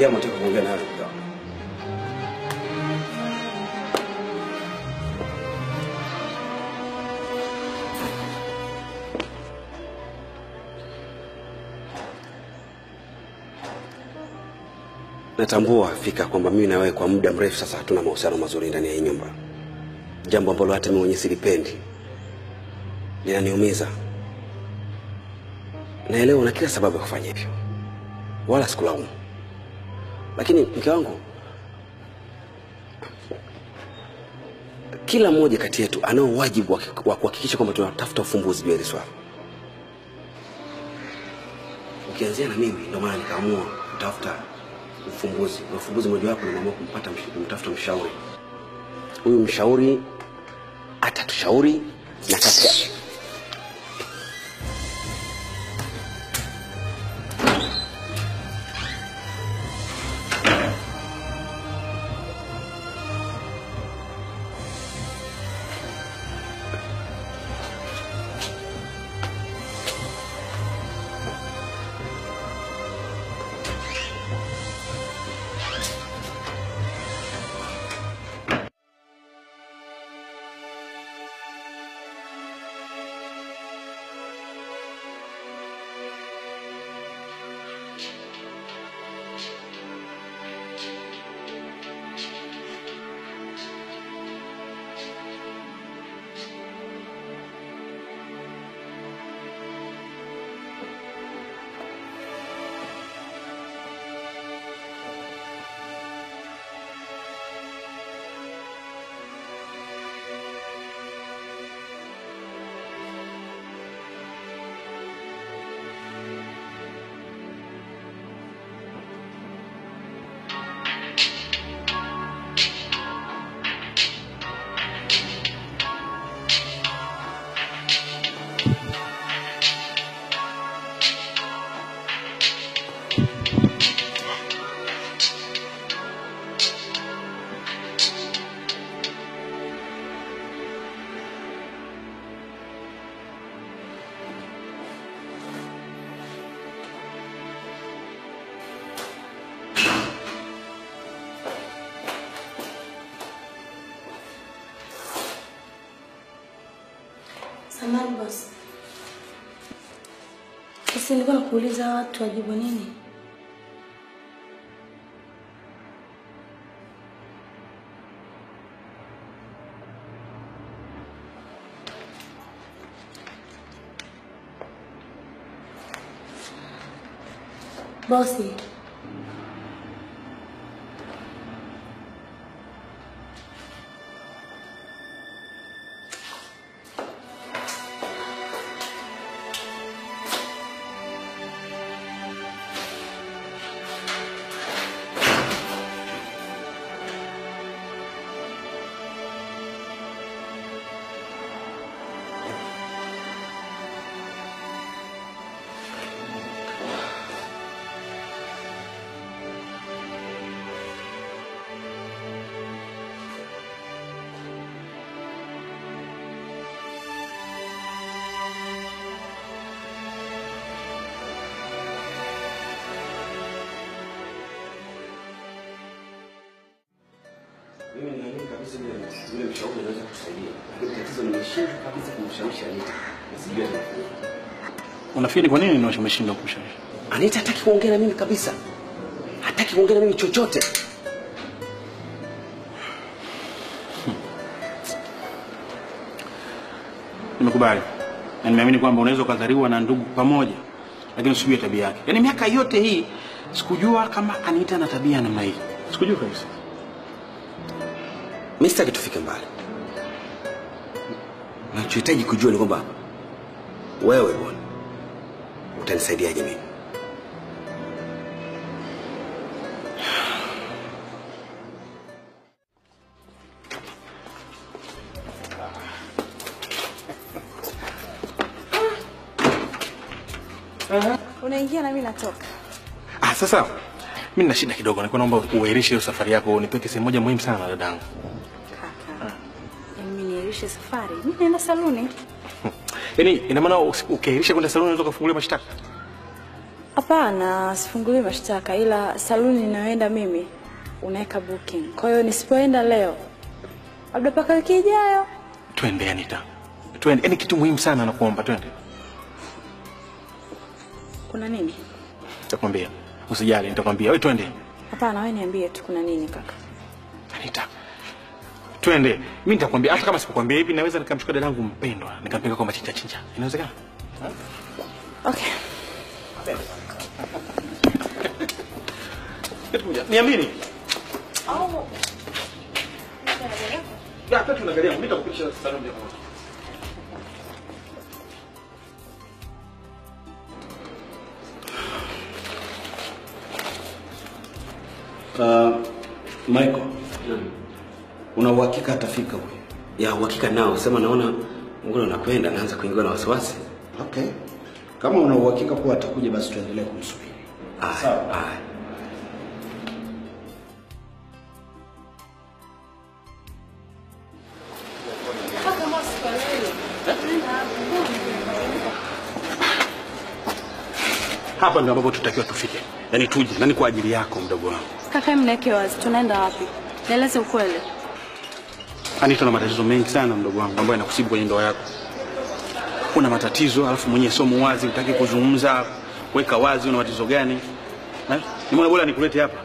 jambo nataka kuongea nawe ndugu yangu. Natambua fika kwamba mimi na wewe kwa muda mrefu sasa hatuna mahusiano mazuri ndani ya hii nyumba, jambo ambalo hata mimi mwenyewe silipendi, linaniumiza. Naelewa una kila sababu ya kufanya hivyo, wala sikulaumu, lakini mke wangu, kila mmoja kati yetu anao wajibu wa wa kuhakikisha kwamba tunatafuta ufumbuzi juu ya hili swala. Ukianzia na mimi, ndio maana nikaamua kutafuta ufumbuzi, na ufumbuzi mojawapo nimeamua kumpata msh- kumtafuta mshauri. Huyu mshauri atatushauri na katika Samahani boss. Sasa nilikuwa nakuuliza watu wajibu nini? Bosi, Mimi ninaamini kabisa yule yule mshauri anaweza kutusaidia, lakini tatizo nimeshindwa kabisa kumshawishi Anita. Sijui atafanya. Unafikiri kwa nini ndio umeshindwa kumshawishi? Anita hataki kuongea na mimi kabisa, hataki kuongea na mimi chochote. Nimekubali na nimeamini kwamba unaweza ukadhariwa na ndugu pamoja, lakini usijue tabia yake. Yaani miaka yote hii sikujua kama Anita na tabia namna hii, sikujua kabisa. Mimi sitaki tufike mbali. Nachohitaji kujua ni kwamba wewe bwana utanisaidiaje mimi? Unaingia na mimi natoka. Ah, sasa mimi nina shida kidogo, nilikuwa naomba uahirishe hiyo safari yako, nipeke sehemu moja muhimu sana dadangu. Kaka. Yaani mimi niahirishe safari. Mimi naenda saluni. Yaani ina maana usi- ukiahirisha kwenda saluni unaweza kufungulia mashtaka? Hapana, sifungulii mashtaka, ila saluni ninayoenda mimi unaweka booking. Kwa hiyo nisipoenda leo, labda mpaka wiki ijayo. Twende Anita, twende. Yaani kitu muhimu sana nakuomba, twende. Kuna nini? Nitakwambia, usijali, nitakwambia. Wewe twende. Hapana, wewe niambie tu kuna nini kaka. Anita, twende. Mimi nitakwambia, hata kama sikukwambia hivi, naweza nikamchukua dadangu mpendwa nikampeleka kwa machinja chinja. Inawezekana? Okay. Niamini. Ya, hata tunaangalia, mimi nitakupitisha saloni ya kwanza. Uh, Michael, una uhakika atafika huyu? Ya uhakika nao, sema naona mbona unapenda, naanza kuingiwa na wasiwasi. Okay. Kama una uhakika kuwa atakuja basi tuendelee kumsubiri. Aya, aya. Hapa ndio ambapo tutakiwa tufike, yaani tuje, na ni kwa ajili yako mdogo wangu. Kaka, mneke wazi, tunaenda wapi? Nieleze ukweli. Anita, na matatizo mengi sana mdogo wangu ambayo yanakusibu kwenye ndoa yako. Una matatizo alafu mwenyewe sio muwazi, utaki kuzungumza, weka wazi una matatizo gani? Eh? Nimeona bora nikulete hapa,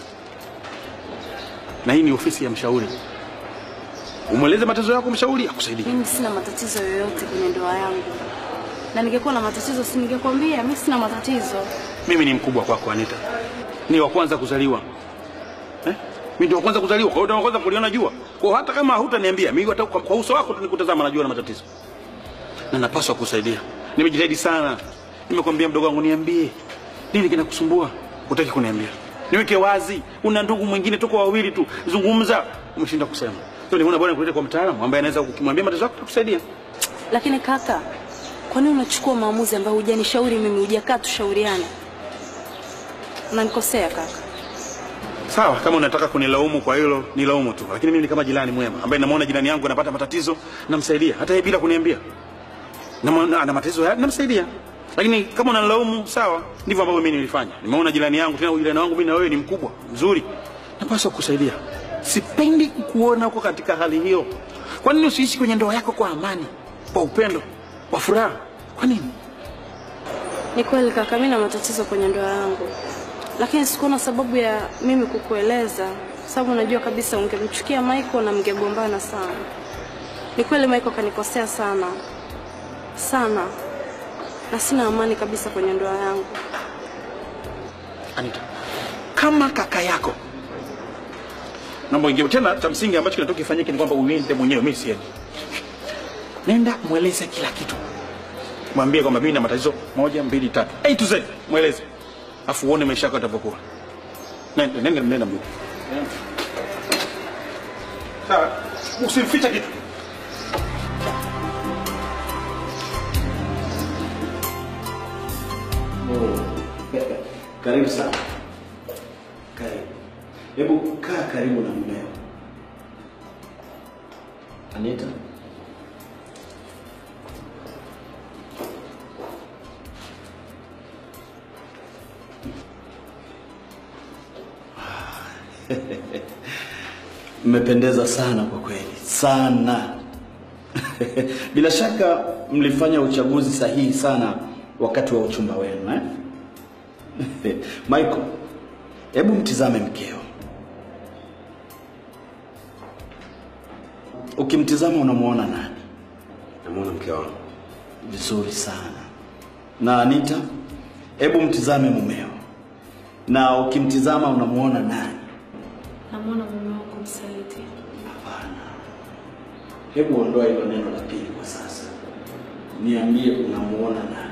na hii ni ofisi ya mshauri. Umweleze matatizo yako, mshauri akusaidie. Mimi sina matatizo yoyote kwenye ndoa yangu, na ningekuwa na matatizo si ningekwambia. Mimi sina matatizo. Mimi ni mkubwa kwako Anita, ni wa kwanza kuzaliwa eh? Mimi ndio wa kwanza kuzaliwa, kwa hiyo ndio wa kwanza kuliona jua. Kwa hiyo hata kama hutaniambia mimi, hata kwa, kwa uso wako tu nikutazama, najua na matatizo na napaswa kusaidia. Nimejitahidi sana, nimekwambia mdogo wangu, niambie nini kinakusumbua. Utaki kuniambia, niweke wazi. Una ndugu mwingine, tuko wawili tu, zungumza. Umeshinda kusema, sio? Nimeona bwana nikulete kwa mtaalamu ambaye anaweza ukimwambia matatizo yako atakusaidia. Lakini kaka, kwa nini unachukua maamuzi ambayo hujanishauri mimi, hujakaa tushauriane? Unanikosea kaka. Sawa, kama unataka kunilaumu kwa hilo nilaumu tu, lakini mimi ni kama jirani mwema ambaye namuona jirani yangu anapata matatizo, namsaidia hata yeye bila kuniambia. Na ana matatizo haya, namsaidia. Lakini kama unanilaumu, sawa, ndivyo ambavyo mimi nilifanya. Nimeona jirani yangu, tena jirani wangu mimi na wewe ni mkubwa mzuri, napaswa kusaidia. Sipendi kukuona uko katika hali hiyo. Kwa nini usiishi kwenye ndoa yako kwa amani, kwa upendo, kwa furaha? Kwa nini? Ni kweli kaka, mimi na matatizo kwenye ndoa yangu, lakini sikuona sababu ya mimi kukueleza, sababu najua kabisa ungemchukia Michael na mngegombana sana. Ni kweli Michael kanikosea sana sana, na sina amani kabisa kwenye ndoa yangu. Anita, kama kaka yako naomba ingie tena. Cha msingi ambacho kinatoka kifanyike ni kwamba uende mwenyewe, mimi siendi. Nenda mweleze kila kitu, mwambie kwamba mimi na matatizo moja mbili tatu, A to Z, mweleze, afu uone maisha yako yatavyokuwa. Nenda, nenda, nenda mjukuu. Sawa, usimfiche kitu. Karibu sana. Karibu. Hebu kaa karibu na mmeo. Anita. Mmependeza sana kwa kweli. Sana. Bila shaka mlifanya uchaguzi sahihi sana wakati wa uchumba wenu eh? Michael, hebu mtizame mkeo. Ukimtizama unamuona nani? Namuona mke wangu. Vizuri sana. Na Anita, hebu mtizame mumeo, na ukimtizama unamuona nani? Namwona mume wangu msaliti. Hapana, hebu ondoa hilo neno la pili kwa sasa, niambie unamuona nani?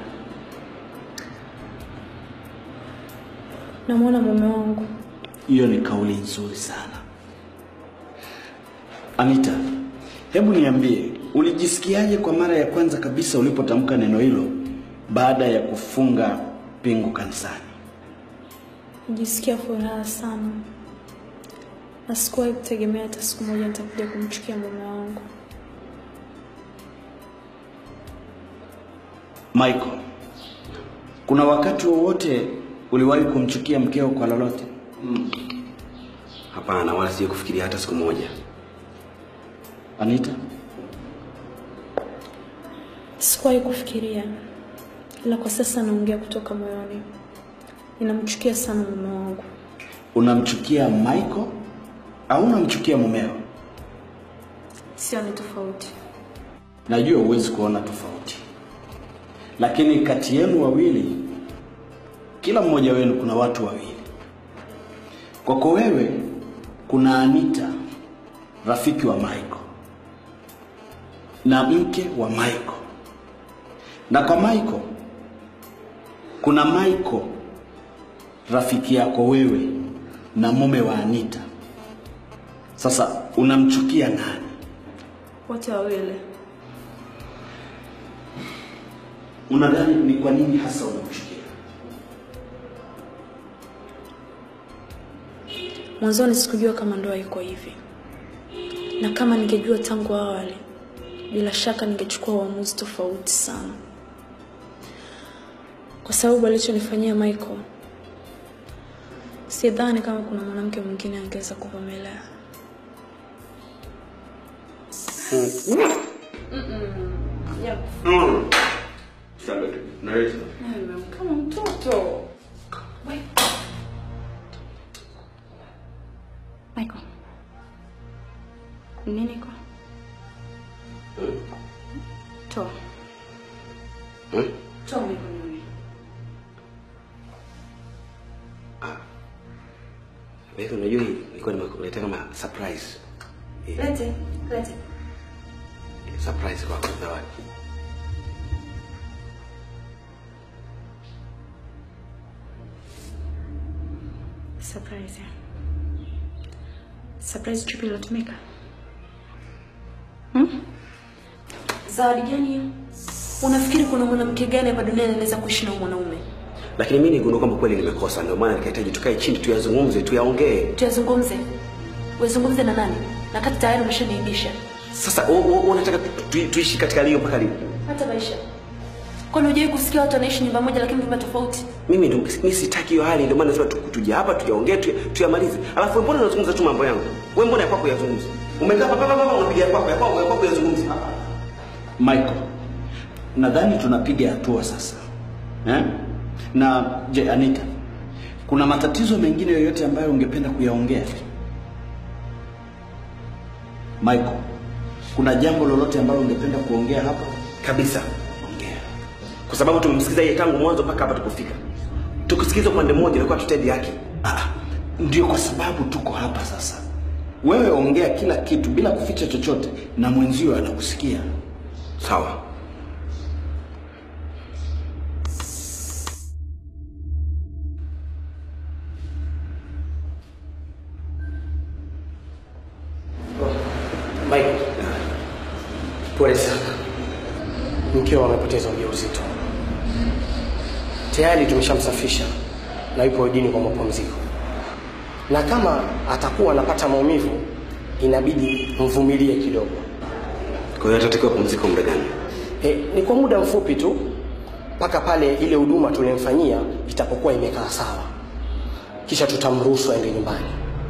Namwona mume wangu. Hiyo ni kauli nzuri sana. Anita, hebu niambie, ulijisikiaje kwa mara ya kwanza kabisa ulipotamka neno hilo baada ya kufunga pingu kanisani? Nijisikia furaha sana na sikuwahi kutegemea hata siku moja nitakuja kumchukia mume wangu. Michael, Kuna wakati wowote uliwahi kumchukia mkeo kwa lolote? Hapana, wala sije kufikiria hata siku moja. Anita, Sikuwahi kufikiria, ila kwa sasa naongea kutoka moyoni. Ninamchukia sana mume wangu. unamchukia Michael au unamchukia mumeo? Sio ni tofauti. Najua huwezi kuona tofauti, lakini kati yenu wawili, kila mmoja wenu kuna watu wawili. Kwako wewe kuna Anita, rafiki wa Michael na mke wa Michael, na kwa Michael kuna Michael, rafiki yako wewe na mume wa Anita. Sasa unamchukia nani? Wote wawili. Unadhani ni kwa nini hasa unamchukia? Mwanzoni sikujua kama ndoa iko hivi, na kama ningejua tangu awali, bila shaka ningechukua uamuzi tofauti sana, kwa sababu alichonifanyia Michael, sidhani kama kuna mwanamke mwingine angeweza kuvumilia. Kama mtoto. Michael. Nini kwa? Toa. Hmm? Toa mikononi. Wewe unajua hii nilikuwa nimekuletea kama surprise. Eh, Lete, lete. surprise kwa zawadi. Surprise. ya. Surprise chupi ilotumika. Zawadi gani hiyo? Unafikiri kuna mwanamke gani hapa duniani anaweza kuishi na huyu mwanaume? Lakini mimi nigundua kwamba kweli nimekosa, ndio maana nikahitaji tukae chini tuyazungumze, tuyaongee. Tuyazungumze. Wazungumze na nani? Na kati tayari umeshaniibisha. Sasa u- u- unataka tu, tu, tuishi katika lio mpaka lini? Hata maisha. Kwani hujawahi kusikia watu wanaishi nyumba moja lakini vyumba tofauti? Mimi ndo mimi sitaki hiyo hali, ndio maana nasema tu- tuje hapa tuyaongee, tu- tuyamalize. Alafu wewe mbona unazungumza tu mambo yangu? Wewe mbona ya kwako yazungumze? Umekaa hapa hapa hapa unapiga ya kwako, ya kwako, ya kwako yazungumze. Michael, nadhani tunapiga hatua sasa eh? Na je, Anita, kuna matatizo mengine yoyote ambayo ungependa kuyaongea? Michael, kuna jambo lolote ambalo ungependa kuongea hapa? Kabisa. Ongea. Kwa sababu tumemsikiza yeye tangu mwanzo mpaka hapa tulipofika. Tukusikiza upande mmoja ilikuwa tutendi yake. Ah, ndio kwa sababu tuko hapa sasa. Wewe ongea kila kitu bila kuficha chochote, na mwenzio anakusikia. Sawa. Michael, pole sana. Mkeo amepoteza ujauzito. Tayari tumeshamsafisha na yupo wodini kwa mapumziko, na kama atakuwa anapata maumivu, inabidi mvumilie kidogo. Kwa hiyo atatakiwa pumziko muda gani? E, ni kwa muda mfupi tu mpaka pale ile huduma tulimfanyia itapokuwa imekaa sawa, kisha tutamruhusu aende nyumbani.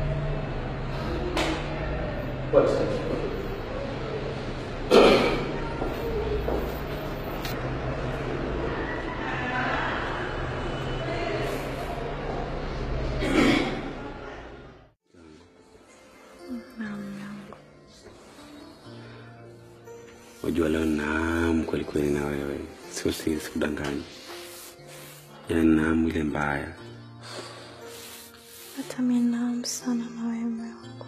Unajua leo naam kweli kweli na wewe. Sio si sikudanganyi. Yaani naam ile mbaya. Hata mimi naam sana na wewe mume wangu,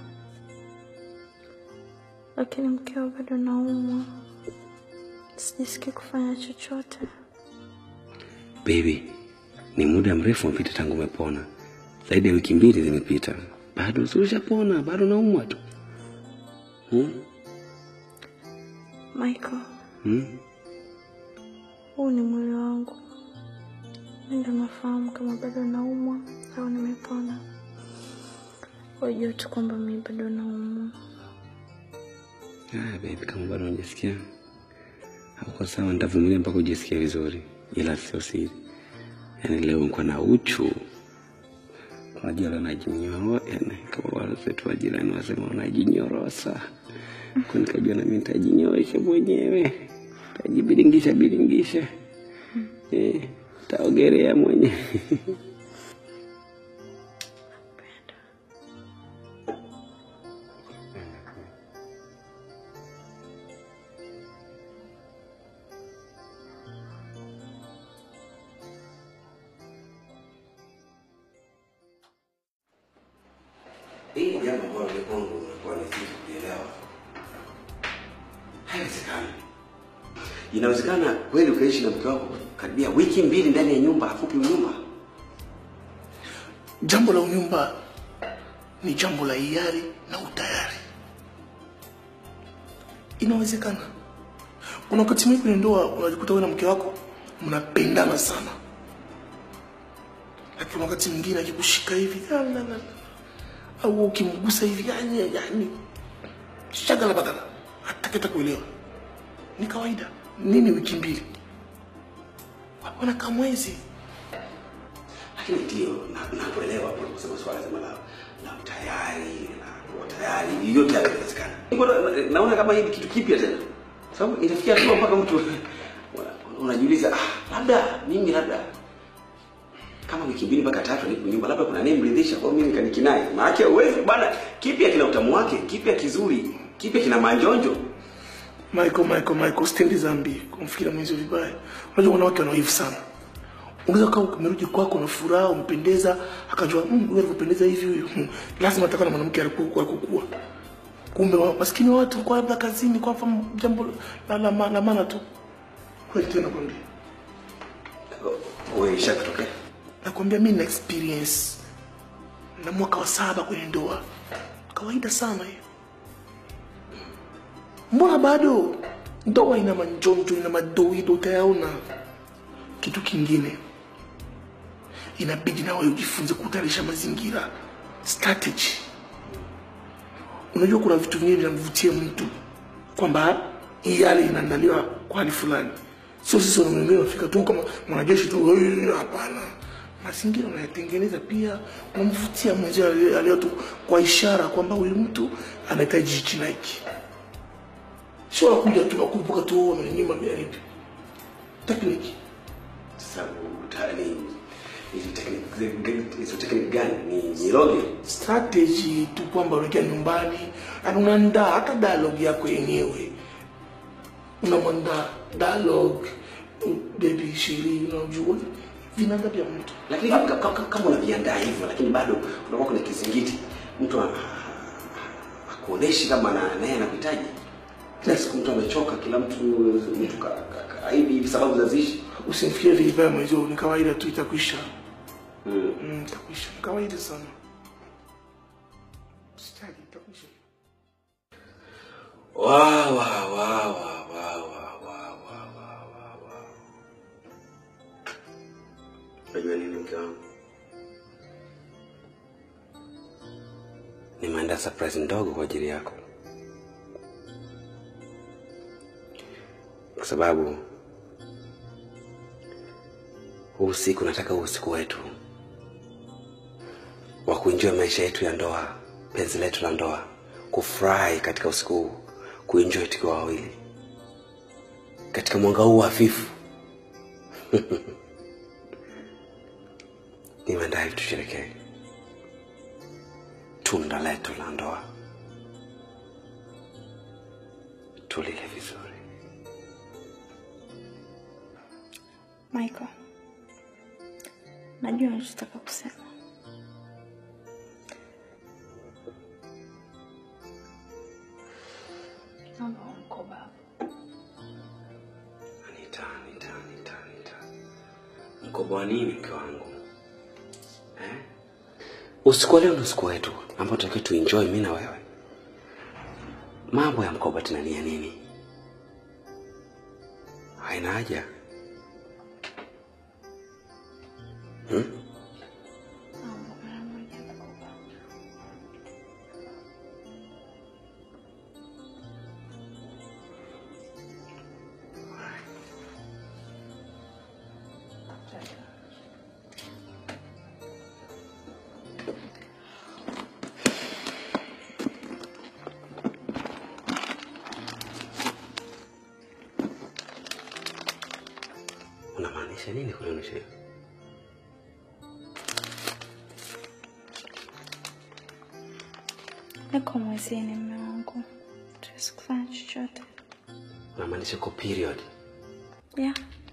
lakini mkeo bado naumwa, sijisikii kufanya chochote. Baby, ni muda mrefu umepita tangu umepona. Zaidi ya wiki mbili zimepita. Bado si ushapona, bado naumwa tu. Hmm? Michael, Hmm? huu ni mwili wangu, mimi ndo nafahamu kama bado naumwa au nimepona. Wajua tu kwamba mimi bado naumwa. Ah, baby, kama bado unajisikia hauko sawa, nitavumilia mpaka ujisikie vizuri, ila sio siri. Yaani leo niko na uchu. Unajua leo najinyoro, yani kama wale wetu wa jirani wasema unajinyorosa. Kwa nikajua na mimi nitajinyorosha mwenyewe. Tajibiringisha biringisha. Eh, taogelea mwenyewe. Hii ni jambo ambalo ni kwangu nakuwa ni kitu kuelewa. Haiwezekani. Inawezekana kweli ukaishi na mke wako karibia wiki mbili ndani ya nyumba, hafupi nyumba. Jambo la unyumba ni jambo la hiari na utayari. Inawezekana. Kuna wakati mwingi kwenye ndoa unajikuta wewe na mke wako mnapendana sana, lakini wakati mwingine akikushika hivi la, la, la, au ukimgusa hivi yani, yani shagala bagala, hataketa kuelewa. Ni kawaida. Nini wiki mbili? Wanakaa mwezi Lakini ndio na- nakuelewa kwa kusema swala zima la la utayari na kuwa tayari, yote yanawezekana. Niko na- Naona kama hii ni kitu kipya tena, sababu inafikia hatua mpaka mtu una- unajiuliza ah, labda mimi labda kama wiki mbili mpaka tatu nipo nyumba, labda kuna anayemridhisha kwa mimi kanikinai. Maana uwezi bwana, kipya kina utamu wake, kipya kizuri, kipya kina manjonjo. Michael, Michael, Michael, stendi dhambi kumfikira mwenzi vibaya. Unajua wanawake wanaivu sana. Unaweza kama umerudi kwako na furaha, umpendeza, akajua mm, huyu alivyopendeza hivi huyu. Hmm, lazima atakuwa na mwanamke alikuwa alikokuwa. Kumbe wa, maskini wa watu kwa labda kazini kwa mfano jambo la la, la, la maana tu. Kweli tena kwambia. Wewe ishakutokea? Nakwambia mimi na experience na mwaka wa saba kwenye ndoa. Kawaida sana hiyo. Mbona bado ndoa ina manjonjo, ina madoido, utayaona. Kitu kingine inabidi na wewe ujifunze kutayarisha mazingira, strategy. Unajua kuna vitu vingine vinamvutia mtu kwamba hii hali inaandaliwa kwa hali fulani, sio sisi wanaume unafika tu kama mwanajeshi tu, "Hey, hapana. Mazingira unayatengeneza pia, unamvutia mwenzio aliye- aliyo tu kwa ishara kwamba huyu mtu anahitaji hichi na hiki, sio nakuja tu nakumbuka tu amenyima miaribi tekniki Sasa utani hizo technique hizo technique gani? Ni niroge? strategy tu kwamba unaingia nyumbani na unaandaa hata dialogue yako yenyewe unamwandaa dialogue baby shiri unajua vinaanza pia mtu Lakini kama, kama, kama unaviandaa hivyo, lakini bado unakuwa kuna kizingiti, mtu ha- hakuoneshi kama na naye anakuhitaji. Kila siku mtu amechoka, kila mtu mtu ka- ka- kaidi hivi sababu za zishi. usimfikirie vibaya mwenzio ni kawaida tu itakwisha Mm. mm, itakwisha ni kawaida sana Usijali, itakwisha Wa wa wa wa wa wa wa wa wa wa wa. Unajua nini mke wangu? Nimeandaa surprise ndogo kwa ajili yako, kwa sababu huu usiku nataka huu usiku wetu wa kuenjoy maisha yetu ya ndoa, penzi letu la ndoa, kufurahi katika usiku huu, kuenjoy tukiwa wawili katika mwanga huu hafifu. Nimeandaa ili tusherekee tunda letu la ndoa, tulile vizuri. Michael, najua unachotaka kusema. Naomba huu mkoba hapo. Anita, Anita, Anita, Anita. Mkoba wa nini mke wangu eh? Usiku wa leo ni usiku wetu ambao tunatakiwa tuenjoy mimi na wewe. Mambo ya mkoba tena ni ya nini? Haina haja hmm? Naomba mara moja mkoba. Unamaanisha nini kunionyesha hivyo? Niko mwezini, mme wangu, tuwezi kufanya chochote. Unamaanisha uko period? Yeah.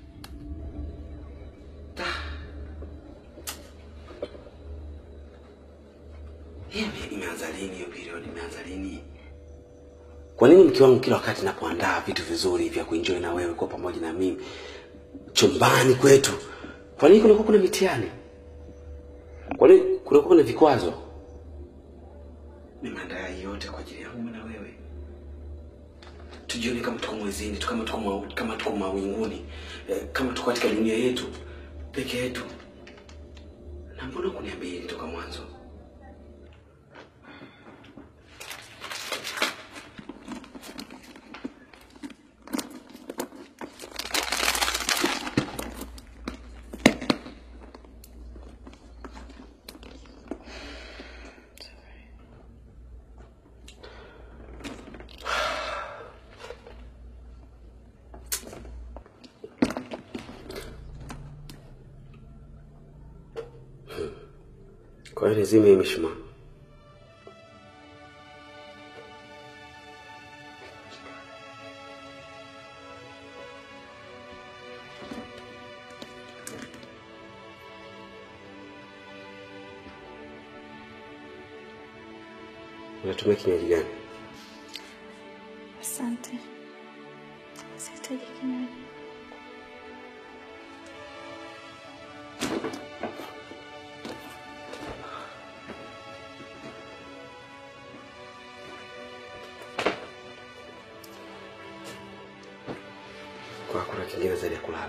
Hiyo ime- imeanza lini hiyo period? Imeanza lini? Kwa nini mke wangu kila wakati napoandaa vitu vizuri vya kuenjoy na wewe kwa pamoja na mimi chumbani kwetu, kwa nini kunakuwa kuna mitihani? Kwa nini kunakuwa kuna vikwazo? Nimeandaa hii yote kwa ajili yangu na wewe, tujione kama tuko mwezini tu, kama tuko ma, kama tuko mawinguni eh, kama tuko katika dunia yetu peke yetu. Na mbona kuniambia hili toka mwanzo? Kwa hiyo nizime hii mishumaa. Unatumia kinywaji gani? Asante, sihitaji kinywaji. Kwa hakuna kingine zaidi ya kulala.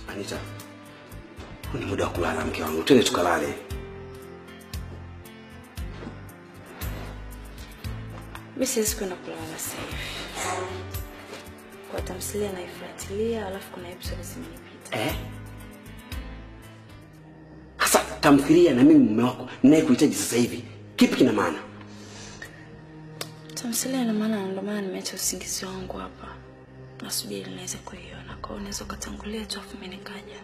Anita, huu ni muda wa kulala, mke wangu, twende tukalale. Mi siwezi kwenda kulala sasa hivi. Kwa tamthilia naifuatilia, alafu kuna episode zimenipita. Eh? Hasa tamthilia na mimi mume wako ninayekuhitaji sasa hivi, kipi kina maana? Tamthilia ina maana, ndio maana nimeacha usingizi wangu hapa, nasubiri niweze kuiona. Kwa hiyo unaweza ukatangulia tu, afu mimi nikaja.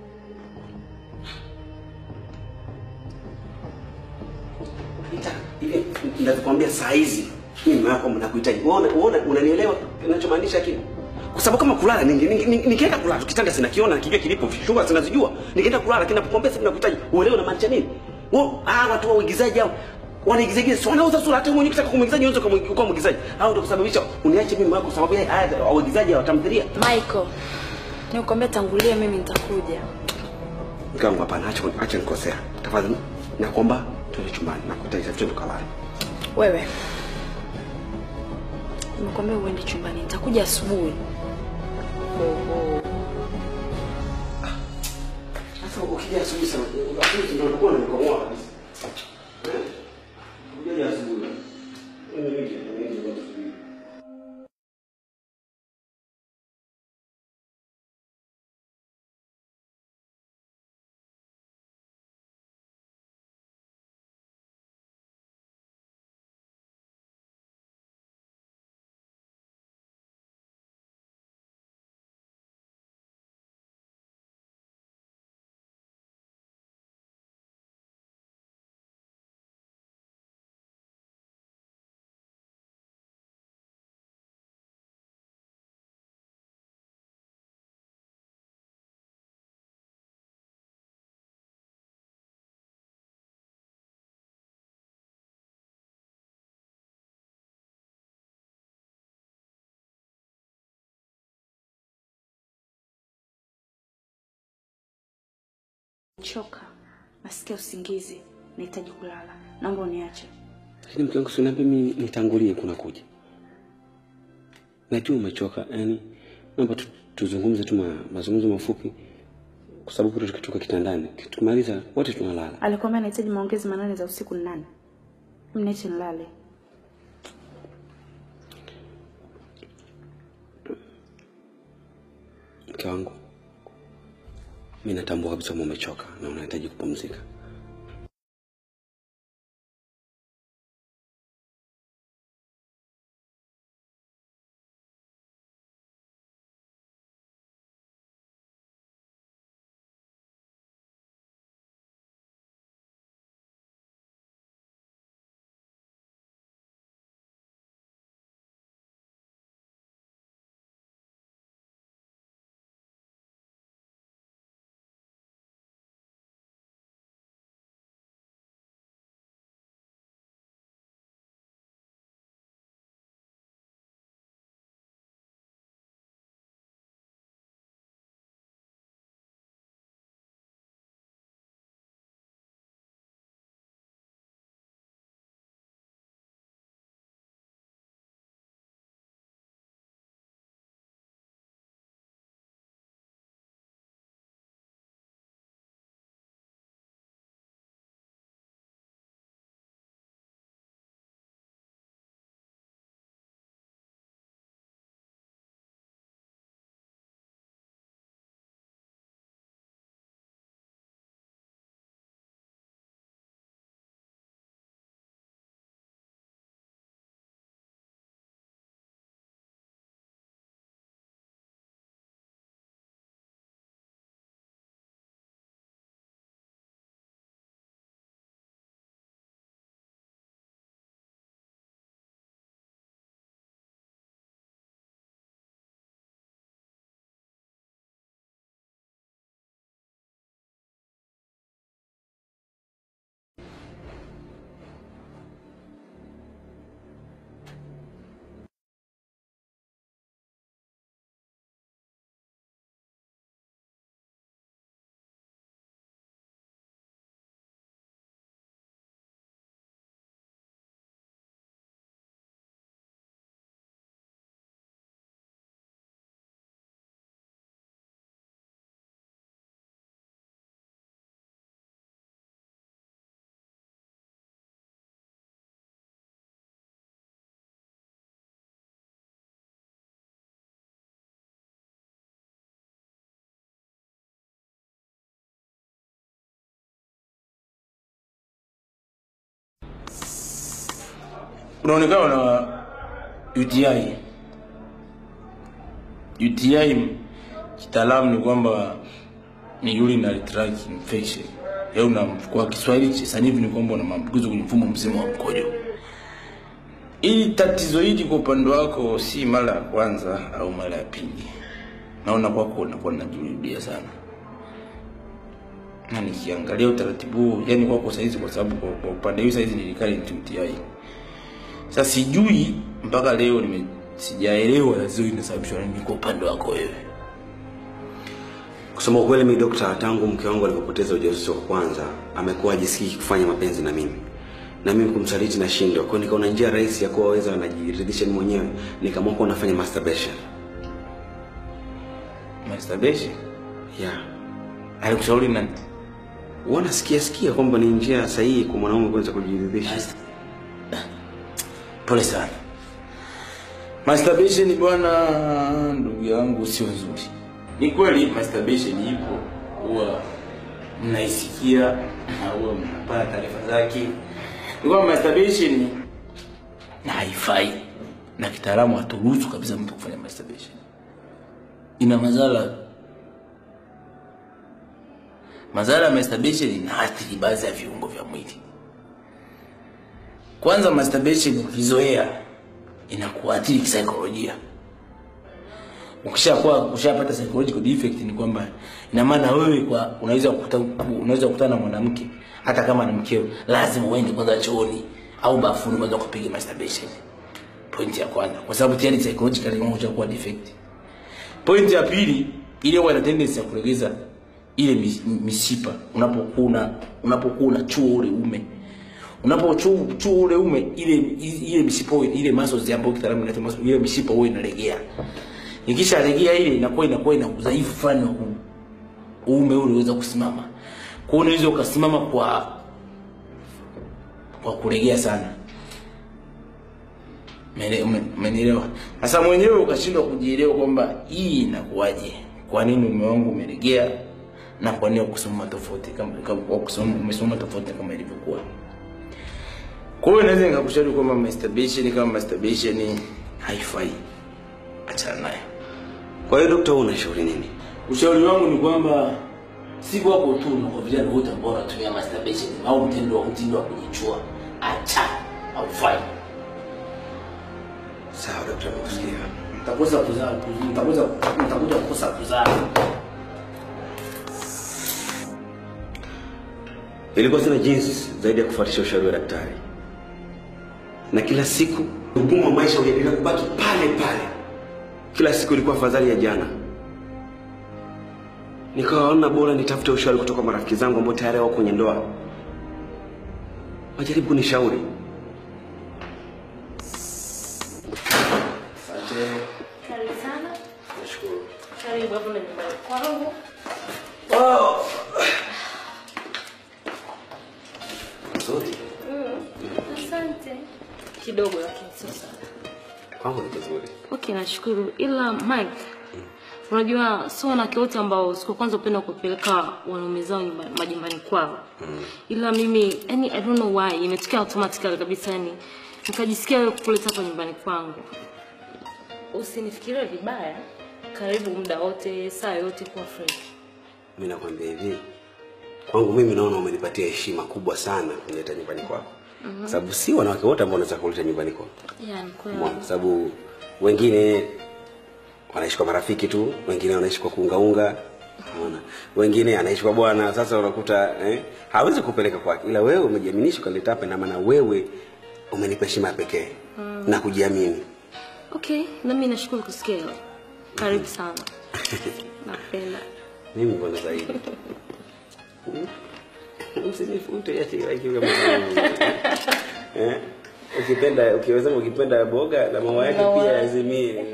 Anita, hivi ninakwambia saa hizi mimi mume wako mnakuhitaji. Uone uone unanielewa ninachomaanisha kile? Kwa sababu kama kulala ninge- ninge- ninge- nikienda kulala kitanda sinakiona nakijua kilipo vishuka sinazijua. Nikienda kulala lakini napokuambia sasa nakuhitaji. Uelewe unamaanisha nini? Wao ah watu wa uigizaji hao wanaigizaji si wanauza sura hata mwenyewe ukitaka kumuigizaji unaweza kumwi- kuwa mwigizaji. Hao ndio kusababisha uniache mimi wako sababu ya haya waigizaji hawatamthilia. Michael, nikuambia tangulia, mimi nitakuja. Mke wangu hapana, acha acha nikosea. Tafadhali nakuomba twende chumbani. Nakuhitaji sasa twende tukalale. Wewe nimekuambia uende chumbani, nitakuja asubuhi. Sasa ukija asubuhi sana, asubuhi ndio utakuwa unanikomoa kabisa. Eh? Ukija asubuhi. Mimi nije, mimi nije kwa asubuhi. Choka, nasikia usingizi, nahitaji kulala. Naomba uniache. Lakini mke wangu sinaambia mimi nitangulie kuna kuja. Najua umechoka, yani naomba tu, tuzungumze tu ma, mazungumzo mafupi kwa sababu kule tukitoka kitandani tukimaliza wote tunalala. Alikwambia nahitaji maongezi manane za usiku ni nani? Mniache nilale. Mke wangu, mimi natambua kabisa kwamba umechoka na unahitaji kupumzika. unaonekana na UTI. UTI kitaalamu ni kwamba ni urinary tract infection. Yaani una kwa Kiswahili cha sanifu ni kwamba una maambukizo kwenye mfumo mzima wa mkojo. Ili tatizo hili kwa upande wako si mara ya kwanza au mara ya pili. Naona kwako unakuwa unajirudia sana. Na nikiangalia utaratibu huu, yani kwako saizi kwa sababu kwa, kwa upande huu saizi ni recurrent UTI. Sasa sijui mpaka leo nime sijaelewa tatizo hili linasababishwa na nini kwa upande wako wewe. Kusema ukweli, mimi dokta, tangu mke wangu alipopoteza ujauzito wa kwanza, amekuwa hajisikii kufanya mapenzi na mimi na mimi kumsaliti nashindwa. Kwa hiyo nikaona njia rahisi ya kuwa weza anajiridhisha mimi mwenyewe, nikaamua kuwa nafanya masturbation. Masturbation? Yeah. Alikushauri nani? Huwa nasikia sikia kwamba ni njia sahihi kwa mwanaume kuweza kujiridhisha. Pole sana. Masturbation bwana, ndugu yangu, sio nzuri. Ni kweli masturbation ipo, huwa mnaisikia na huwa mnapata taarifa zake. Ni kwamba masturbation na haifai, na kitaalamu haturuhusu kabisa mtu kufanya masturbation. Ina madhara madhara ya masturbation inaathiri baadhi ya viungo vya mwili. Kwanza, masturbation ukizoea inakuathiri kisaikolojia. Ukishakuwa ukishapata psychological defect, ni kwamba ina maana wewe kwa unaweza kukuta unaweza kukutana na mwanamke hata kama ni mkeo, lazima uende kwanza chooni au bafuni kwanza kupiga masturbation. Point ya kwanza, kwa sababu tayari psychologically wewe ushakuwa defect. Point ya pili, ile huwa ina tendency ya kulegeza ile mis- mishipa unapokuna unapokuna chuo ule ume unapochuo chuo ule ume ile ile mishipa ile muscles ambayo kitaalamu inaitwa muscle ile mishipa huwa inalegea ikisha legea ile inakuwa inakuwa ina udhaifu fulani wa ku- uume ule uweza kusimama kwa hiyo unaweza ukasimama kwa kwa kulegea sana Umene- ume- umenielewa sasa mwenyewe ukashindwa kujielewa kwamba hii inakuwaje kwa nini ume wangu umelegea na kwa nini kusimama tofauti kama kama- kwa kusimama umesimama tofauti kama ilivyokuwa kwa hiyo naweza nikakushauri kwamba masturbation kama masturbation haifai achana nayo Kwa hiyo dokta, wewe unashauri nini? ushauri wangu ni kwamba si kwako tu na kwa vijana wote ambao wanatumia masturbation au mtindo wa mtindo wa kujichua acha haufai Sawa dokta, nimekusikia. mtakosa kuzaa mtakosa mtakuja kukosa kuzaa Ilikuwa sina jinsi zaidi ya kufuatisha ushauri wa daktari, na kila siku ugumu wa maisha uliendelea kubaki pale pale. Kila siku ilikuwa afadhali ya jana. Nikaona bora nitafute ushauri kutoka kwa marafiki zangu ambao tayari wako kwenye ndoa, wajaribu kunishauri. Karibu sana. Nashukuru. Karibu hapo na nyumbani kwangu. Nzuri Asante. Kidogo lakini sio sana. kwangu, ni kuzuri. Okay, nashukuru. Ila Mike, unajua sio wanawake wote ambao siku ya kwanza upenda kupeleka wanaume zao nyumbani majumbani kwao. Ila mimi yani I don't know why imetokea automatically kabisa yani nikajisikia wewe kuleta hapa nyumbani kwangu. Usinifikirie vibaya. Karibu muda wote, saa yote kuwa fresh. Mimi nakwambia hivi, kwangu mimi naona umenipatia heshima kubwa sana kunileta nyumbani kwako, kwa sababu si wanawake wote ambao wanaweza kuleta nyumbani kwako. Yani kweli. Umeona? Kwa sababu wengine wanaishi kwa marafiki tu, wengine wanaishi kwa kuungaunga, unaona, wengine anaishi kwa bwana. Sasa unakuta eh, hawezi kupeleka kwake, ila wewe umejiaminisha ukaleta hapa, na maana wewe umenipa heshima ya pekee na kujiamini. Okay, na mimi nashukuru kusikia hilo. Karibu sana. Napenda. Mimi mbona zaidi msinifute ati like kama eh, ukipenda ukiweza ukipenda boga na maua yake Maua. pia azimie.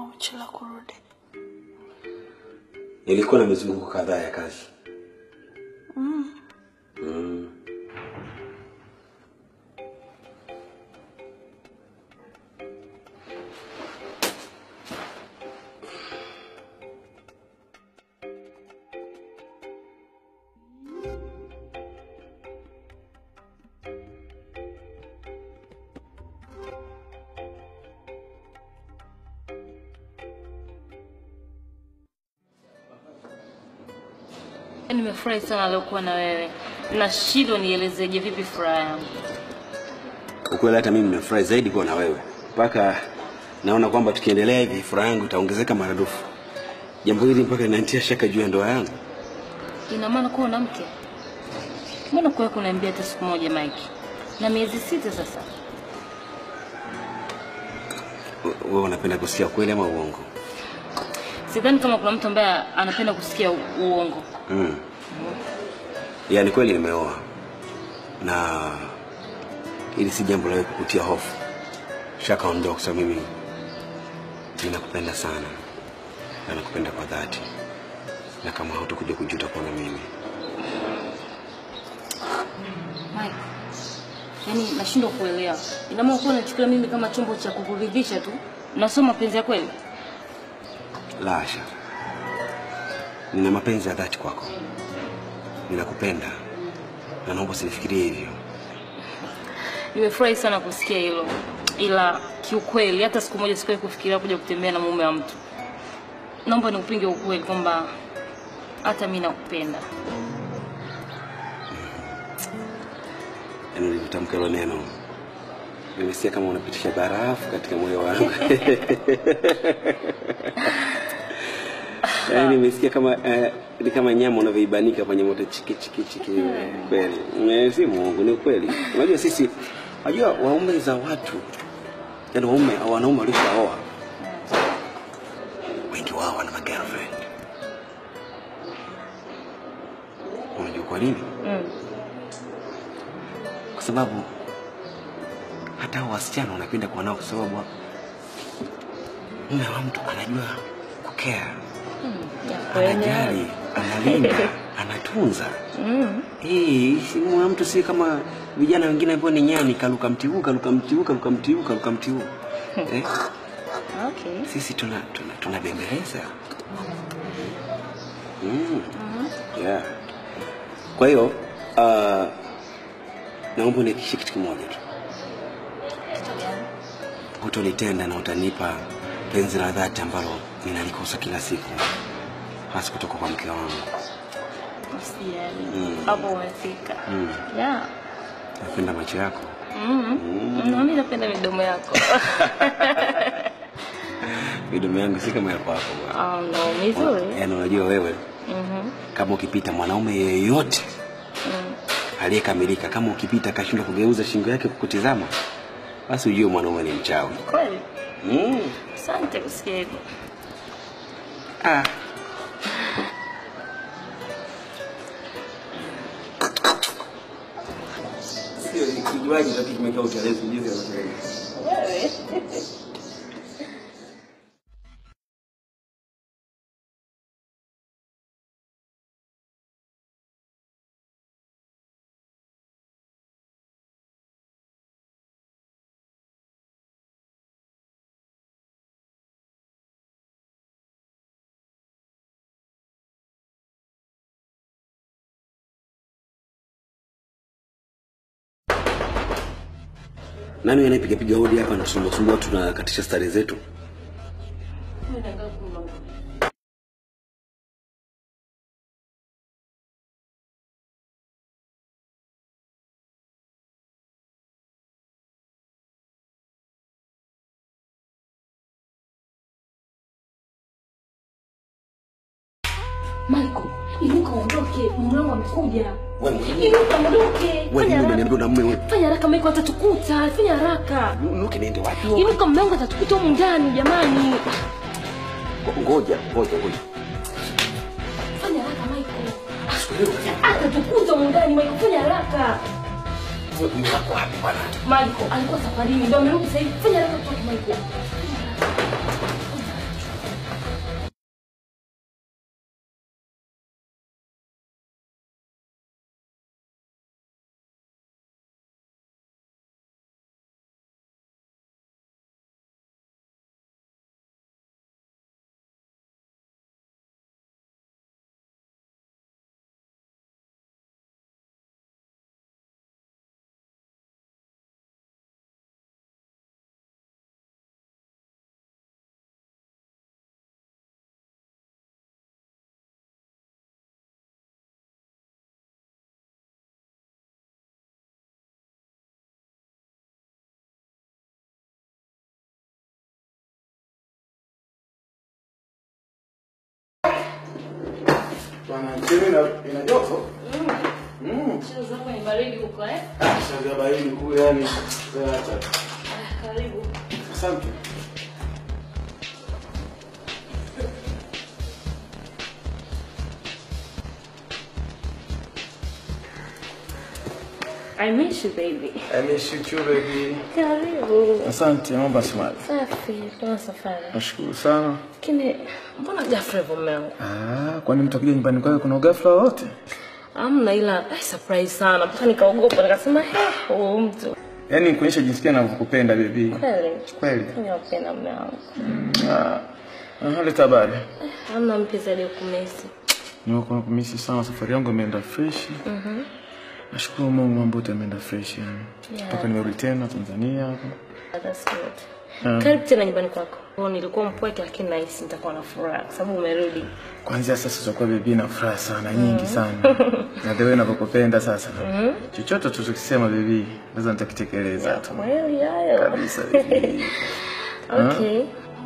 uchelewa kurudi? Nilikuwa na mizunguko kadhaa ya kazi. Mm. Mm. Yaani nimefurahi sana leo kuwa na wewe. Nashindwa nielezeje vipi furaha yangu. Ukweli hata mimi nimefurahi zaidi kuwa na wewe, mpaka naona kwamba tukiendelea hivi furaha yangu itaongezeka maradufu. Jambo hili mpaka linanitia shaka juu ya ndoa yangu. Ina maana kuwa na mke? Mbona kuwa kuniambia hata siku moja Mike? Na miezi sita sasa. We- Wewe unapenda kusikia kweli ama uongo? Sidhani kama kuna mtu ambaye anapenda kusikia u- uongo. Mm. Yaani kweli nimeoa na hili si jambo la wewe kukutia hofu. Shaka ondoa kwa sababu mimi ninakupenda sana na nakupenda kwa dhati, na kama hautakuja kujuta kuwa na mimi Mike. Yaani nashindwa kuelewa. Ina maana kuwa unachukulia mimi kama chombo cha kukuridhisha tu. Na sio mapenzi ya kweli. La hasha, nina mapenzi ya dhati kwako, ninakupenda na naomba usinifikirie hivyo. Nimefurahi sana kusikia hilo, ila kiukweli hata siku moja sikuwahi kufikiria kuja kutembea na mume wa mtu. Naomba niupinge ukweli kwamba hata mimi nakupenda. Yaani ulivyotamka hilo neno, nimesikia kama unapitisha barafu katika moyo wangu. Yaani nimesikia kama eh, ni kama nyama unavyoibanika kwenye moto chiki chiki chiki. Kweli Eh, si muongo, ni ukweli. Unajua sisi, unajua waume za watu, yaani waume au wanaume walishaoa wengi wao wana magirlfriend. Unajua kwa nini? Mm. kwa sababu hata hao wasichana wanapenda kuwa nao kwa sababu mume wa mtu anajua kukea, anajali, analinda, anatunza. Mm. Eh, si mume wa mtu si kama vijana wengine ambao ni nyani, kaluka mti huu, kaluka mti huu, kaluka mti huu, kaluka mti huu. Eh, Okay. sisi tuna tuna tunabembeleza. Mm. Yeah. Kwa hiyo uh, naomba unihakikishie kitu kimoja tu, hutonitenda na utanipa penzi la dhati ambalo ninalikosa kila siku, hasa kutoka kwa mke wangu. Usijali. Mm. Hapo umefika. Mm. Yeah. Napenda macho yako. Mm. Na mimi napenda midomo yako. Midomo yangu si kama ya kwako bwana. Oh, no, mizuri. Yaani unajua wewe Mhm. kama ukipita mwanaume yeyote Mm. aliyekamilika, kama ukipita akashindwa kugeuza shingo yake kukutizama, basi ujue mwanaume ni mchawi. Kweli? Mm. Asante kusikia hivyo. Ah. Sio kinywaji tu kimekaa utelezi jinsi anasema. Wewe. Nani anayepiga piga hodi hapa na sumbua sumbua tunakatisha stare zetu? Michael, inuka uondoke, mume wangu amekuja. Wewe Inuka uondoke. wewe Fanya nini haraka. unaniambia na mume wewe? Fanya haraka Michael atatukuta. Fanya haraka. Nuke niende wapi? wewe? Inuka mume wangu atatukuta humu ndani jamani. Ngoja, ngoja, ngoja. Fanya haraka Michael. Atatukuta humu ndani Michael, fanya haraka. Wewe mume wako wapi bwana? Michael alikuwa safarini ndio amerudi sasa hivi. Fanya haraka tutoke Michael. Bwana, chini ina ina joto. Mm. Cheo zako ni baridi huko eh? Sasa baridi kule yani. Acha. Karibu. Asante. I miss you baby. I miss you too baby. Karibu. Asante, mambo simali. Safi, kama safari. Nashukuru sana. Lakini mbona ghafla hivyo mume wangu? Ah, kwani mtu akija nyumbani kwake kuna ghafla wote? Amna ila eh, surprise sana. Mpaka nikaogopa nikasema he, huyu mtu. Yaani kuonyesha jinsi gani ninavyokupenda baby. Kweli. Kweli. Ninapenda mume wangu. Ah. Aha, leta habari. Hamna mpya zaidi ya kumesi. Niko nakumisi sana, safari yangu imeenda fresh. Mhm. Nashukuru Mungu mambo yote yameenda fresh yani. Yeah. Mpaka nimerudi tena Tanzania hapa. That's good. Ah. Karibu tena nyumbani kwako. Oh, nilikuwa mpweke lakini nahisi nitakuwa na furaha kwa sababu umerudi. Kwanzia sasa tutakuwa bibi na furaha sana nyingi sana. Na the way ninavyokupenda sasa. Mhm. Chochote tutakisema bibi, lazima nitakitekeleza tu. Kweli hayo. Kabisa bibi. Ah. Okay.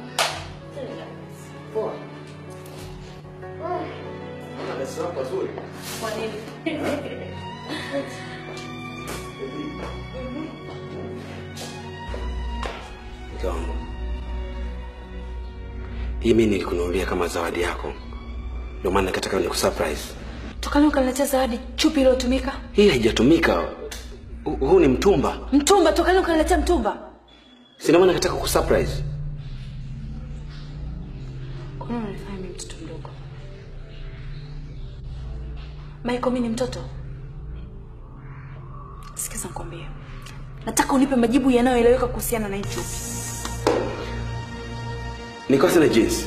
Kwa nini? Mke wangu, hii mimi nilikununulia kama zawadi yako, ndio maana nikataka nikusurprise. Tokani ukaniletea zawadi chupi iliyotumika. Hii haijatumika, Hu- huu ni mtumba. Mtumba, tokani ukaniletea mtumba. Sina maana nataka kusurprise. Kwa nini unanifanya mimi mtoto mdogo? Michael, mimi ni mtoto. Sikiza nikwambie. Nataka unipe majibu yanayoeleweka kuhusiana na hii chupi. Niko sina jinsi,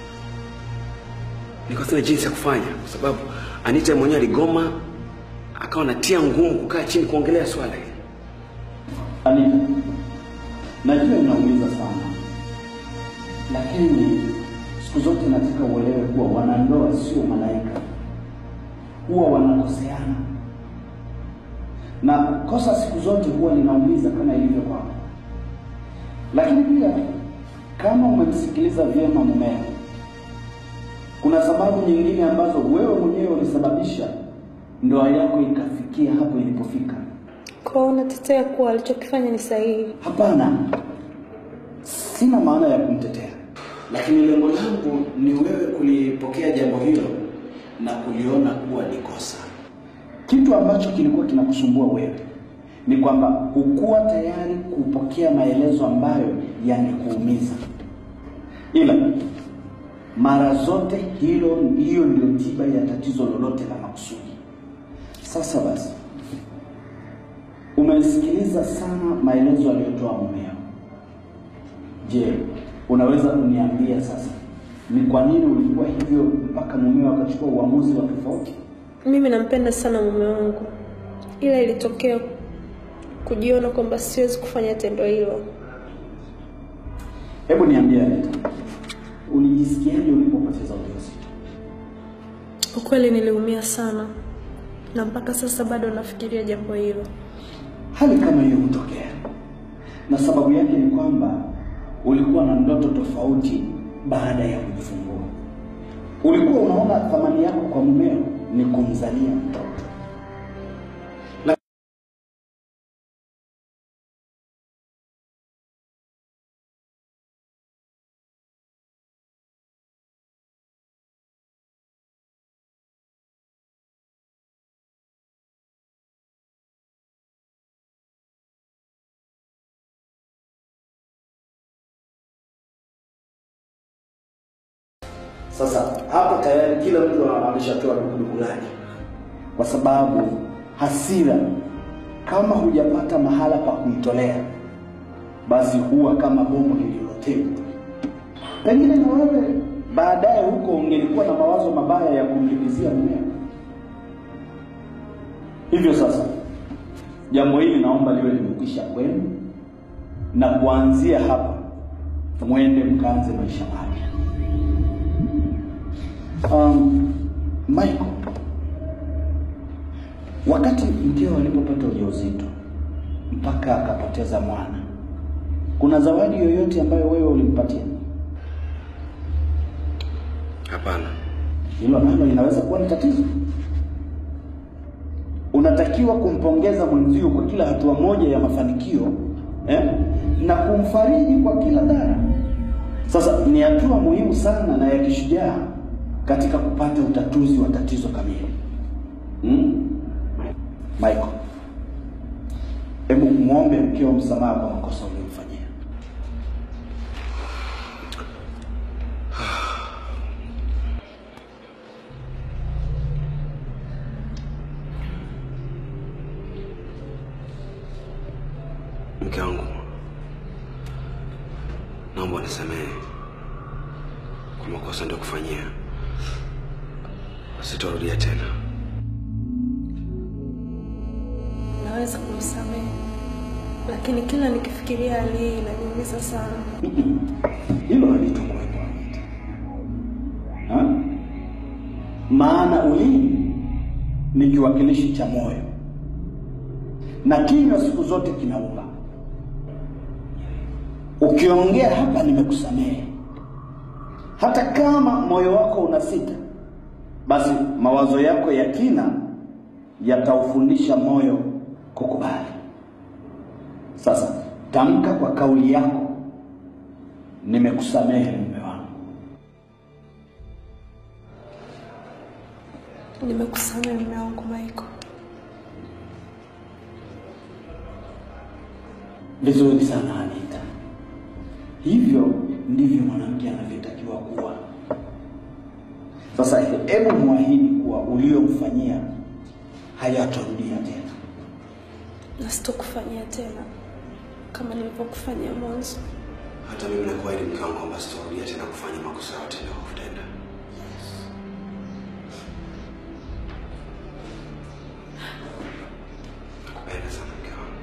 niko sina jinsi ya kufanya, kwa sababu Anita mwenyewe aligoma, akawa natia ngumu kukaa chini kuongelea swala hili. Anita, najua inaumiza sana, lakini siku zote nataka uelewe kuwa wanandoa sio malaika, huwa wanakoseana, na kosa siku zote huwa linaumiza kama ilivyo kwako. Lakini pia kama umemsikiliza vyema mumeo, kuna sababu nyingine ambazo wewe mwenyewe ulisababisha ndoa yako ikafikia hapo ilipofika. Kwa hiyo unatetea kuwa alichokifanya ni sahihi? Hapana, sina maana ya kumtetea, lakini lengo langu ni wewe kulipokea jambo hilo na kuliona kuwa ni kosa. Kitu ambacho kilikuwa kinakusumbua wewe ni kwamba hukuwa tayari kupokea maelezo ambayo yangekuumiza, ila mara zote hilo hiyo ndio tiba ya tatizo lolote la makusudi. Sasa basi, umesikiliza sana maelezo aliyotoa mumeo. Je, unaweza kuniambia sasa ni kwa nini ulikuwa hivyo mpaka mumeo akachukua uamuzi wa tofauti? Mimi nampenda sana mume wangu, ila ilitokea kujiona kwamba siwezi kufanya tendo hilo. Hebu niambie Anita, ulijisikiaje ulipopoteza ujauzito? Ukweli niliumia sana, na mpaka sasa bado nafikiria jambo hilo. Hali kama hiyo hutokea, na sababu yake ni kwamba ulikuwa na ndoto tofauti baada ya kujifungua. Ulikuwa unaona thamani yako kwa mumeo ni kumzalia mtoto. Sasa hapa tayari kila mtu ameshatoa dukuduku lake, kwa sababu hasira kama hujapata mahala pa kuitolea, basi huwa kama bomu lililotegwa. Pengine na wewe baadaye huko ungelikuwa na mawazo mabaya ya kumlipizia mmeo. Hivyo sasa, jambo hili naomba liwe limekwisha kwenu, na kuanzia hapa mwende mkaanze maisha mapya. Um, Michael, wakati mkeo alipopata ujauzito mpaka akapoteza mwana, kuna zawadi yoyote ambayo wewe ulimpatia? Hapana, hilo nalo linaweza kuwa ni tatizo. Unatakiwa kumpongeza mwenzio kwa kila hatua moja ya mafanikio eh, na kumfariji kwa kila dhara. Sasa ni hatua muhimu sana na ya kishujaa katika kupata utatuzi wa tatizo kamili. Hmm? Michael, hebu muombe mkeo msamaha kwa makosa uliyomfanyia. Mke wangu, naomba unisamehe kwa makosa ndio kufanyia, sitarudia tena. Naweza kumsamehe, lakini kila nikifikiria hali hii inaniumiza sana. Hilo halitokuwepo Anita. Ha? Maana ulimi ni kiwakilishi cha moyo na kinywa siku zote kinauma. Ukiongea hapa nimekusamehe, hata kama moyo wako unasita, basi mawazo yako ya kina yataufundisha moyo kukubali. Sasa tamka kwa kauli yako, nimekusamehe mume wangu. Nimekusamehe mume wangu Michael. Vizuri sana Anita, hivyo ndivyo mwanamke anavyotakiwa kuwa. Sasa hebu mwahidi kuwa uliomfanyia hayatarudia tena. Na sitokufanyia tena kama nilivyokufanyia mwanzo. Hata mimi nakuahidi mke wangu kwamba sitarudia tena kufanya makosa yote niliyotenda. Nakupenda sana mke wangu.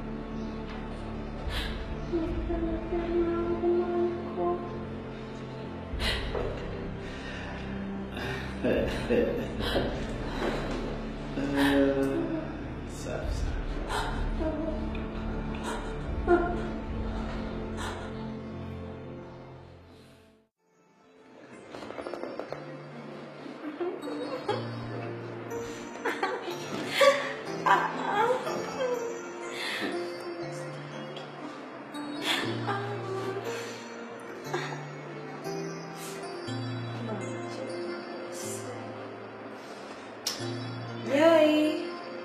Joy.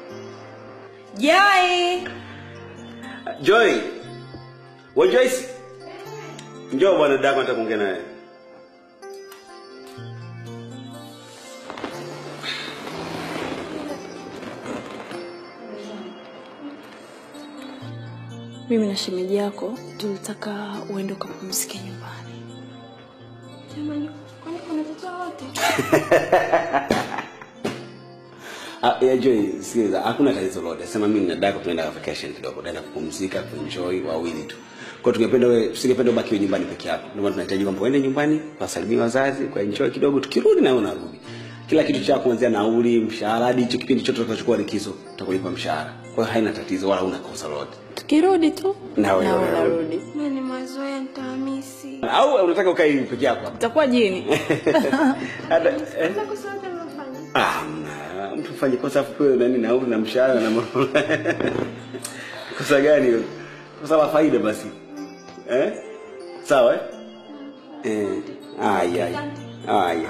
Joy. Joy. Wa Joyce. Njoo bwana dada nataka kuongea naye. Mimi na shemeji yako tulitaka uende ukapumzike nyumbani. Jamani, kwani kuna tatizo wote? Ah, ya Joy, sikiliza, hakuna tatizo lolote. Sema mimi na dada tunaenda vacation kidogo, tunaenda kupumzika, kuenjoy wawili tu. Kwa hiyo tungependa wewe, tusingependa ubaki nyumbani peke yako. Ndio maana tunahitaji kwamba uende nyumbani, wasalimie wazazi, kwa enjoy kidogo, tukirudi na wewe unarudi. Kila kitu chako kuanzia nauli, mshahara hadi hicho kipindi chote tutakachochukua likizo, tutakulipa mshahara. Kwa hiyo haina tatizo wala huna kosa lolote. Tukirudi tu Na wewe na wewe. unarudi. Mimi ni mazoea nitahamisi. Au unataka ukae peke yako? Utakuwa jini. Hata eh? Ah, mna mtu fanye kosa afu pewe nani nauli na mshahara na mambo. kosa gani hilo? Kosa la faida basi. Eh? Sawa eh? Eh. Aya. Aya.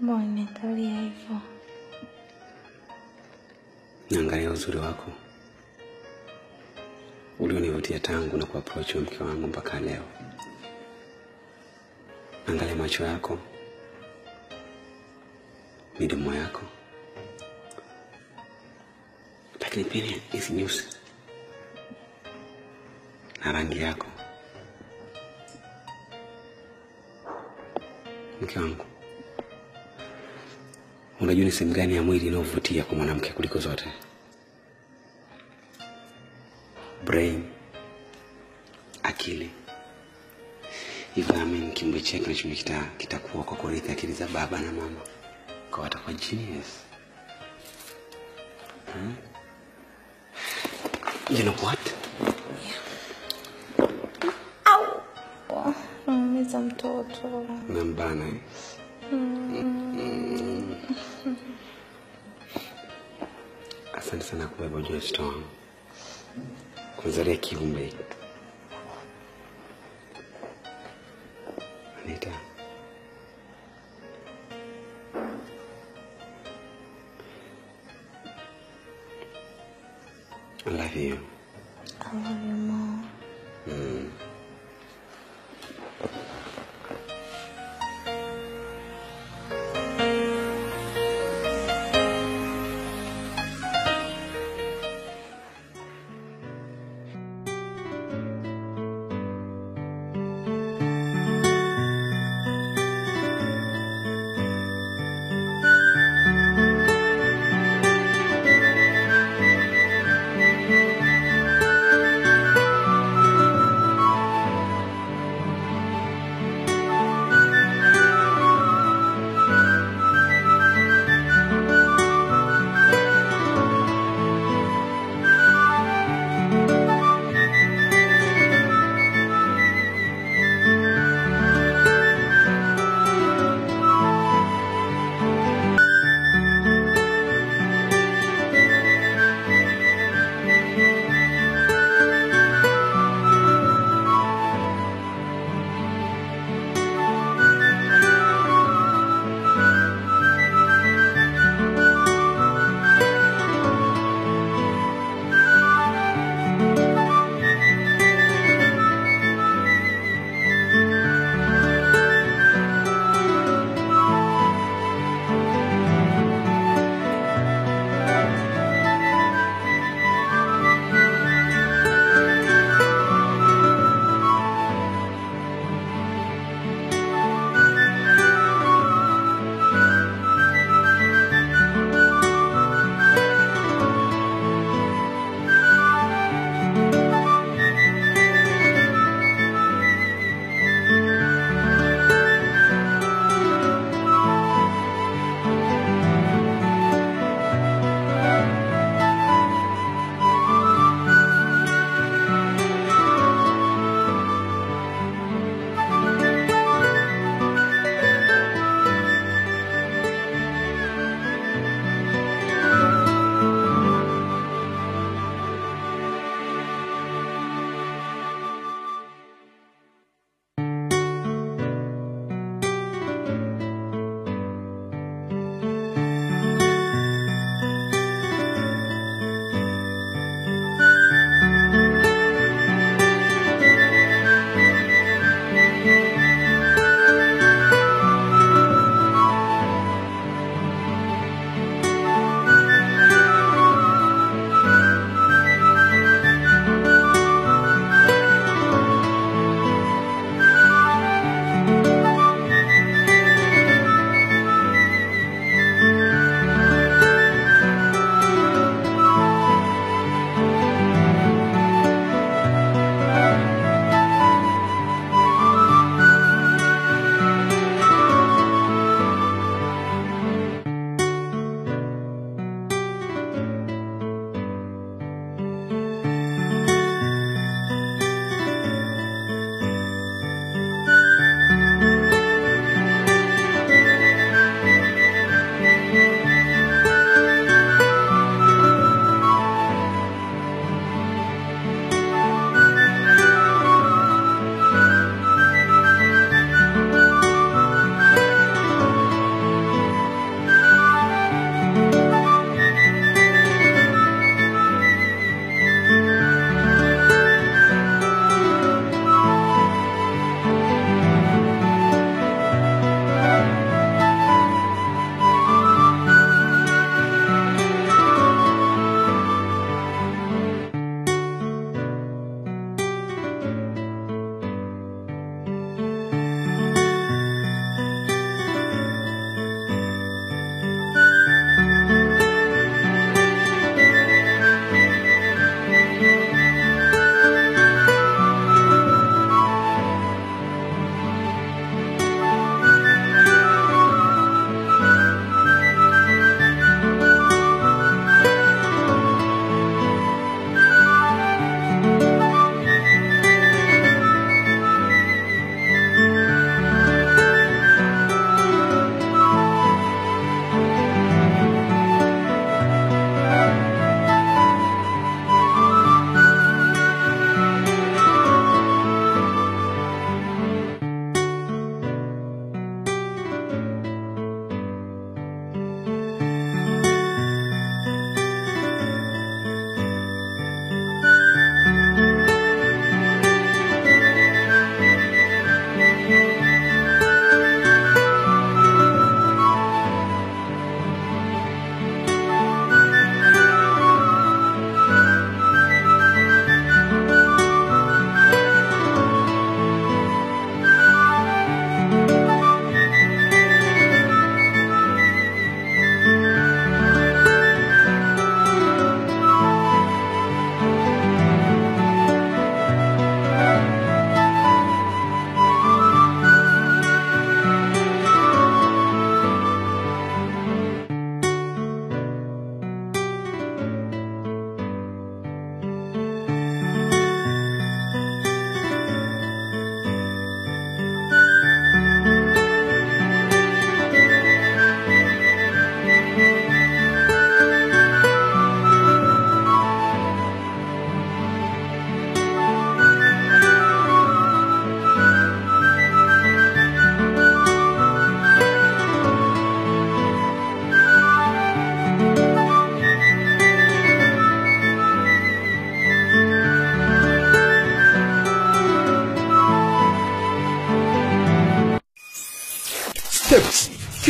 Mbona niangalia hivyo? Naangalia uzuri wako ulionivutia tangu na kuapproach wa mke wangu mpaka leo. Naangalia macho yako, midomo yako, lakini pia hizi nyusi na rangi yako. Mke wangu, unajua ni sehemu gani ya mwili inayovutia kwa mwanamke kuliko zote? Brain, akili. Hivyo naamini kiumbe chake kinachokuwa kita, kitakuwa kwa kurithi akili za baba na mama, kwa watakuwa genius. Hmm? You know what? Naumiza mtoto. Nambana eh? Mm. Asante sana kubeba ujauzito wangu, kuzalia kiumbe hiki. Anita, I love you. I love you more. Mm.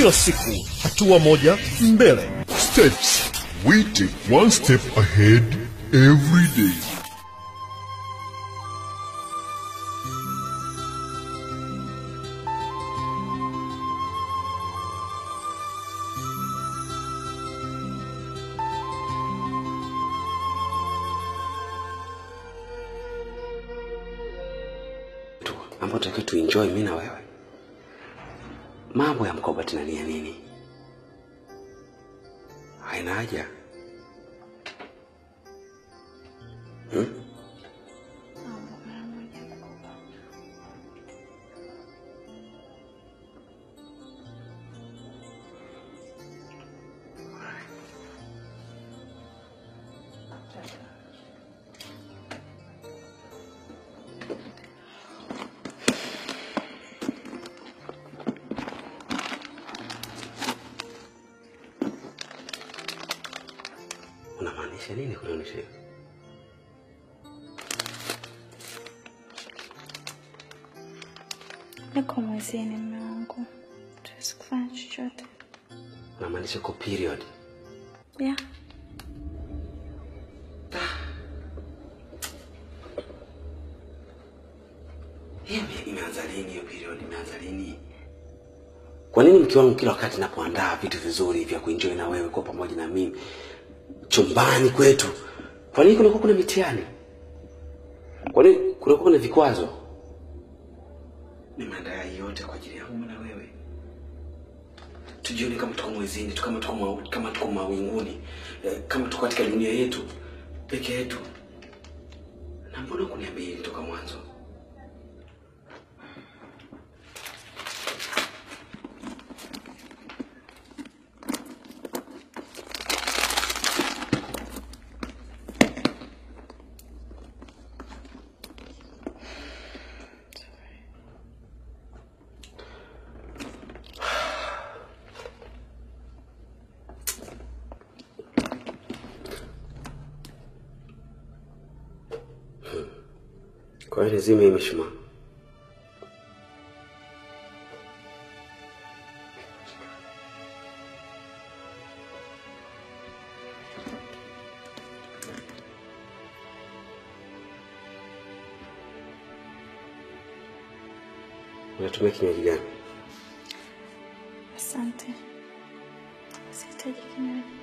kila siku, hatua moja mbele. Steps. We take one step ahead every day. tu ambao tutakiwa tuenjoy mimi na wewe. Mambo ya mkoba tena ni ya nini? Haina haja. Hmm? Unamaanisha nini kunionyesha hivyo? Niko mwezini mume wangu, tuwezi kufanya chochote. Unamaanisha uko period? Yeah. Hiyo ime- imeanza lini hiyo period? Imeanza lini? Kwa nini mke wangu kila wakati napoandaa vitu vizuri vya kuenjoy na wewe kwa pamoja na mimi chumbani kwetu, kwa nini kunakuwa kuna mitihani? Kwa nini kunakuwa kuna vikwazo? Nimeandaa hii yote kwa ajili yangu na wewe, tujione kama tuko mwezini tu, kama tuko ma, kama tuko mawinguni, eh, kama tuko katika dunia yetu peke yetu. Na mbona kuniambia hili toka mwanzo? Kwa hiyo nizime hii mishumaa. Unatumia kinywaji gani? Asante. Sihitaji kinywaji.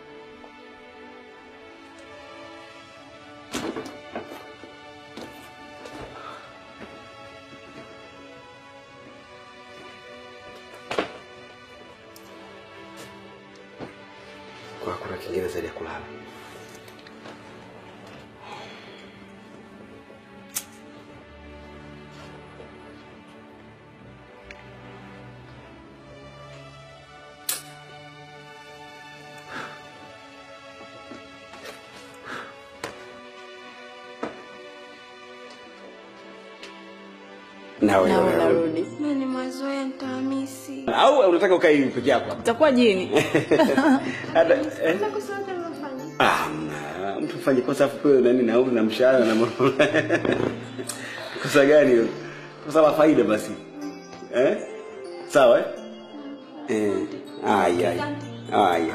Kwa hakuna kingine zaidi ya kulala. Nawe Nawe narudi. Mimi ni mazoea nitahamisi. au unataka ukae hivi peke yako? Utakuwa jini. Hata eh? Ah, mna- mtu fanye kosa afu pewe nani na na mshahara na mambo. kosa gani hilo? Kosa la faida basi. Eh? Sawa eh? Eh. Aya. Aya.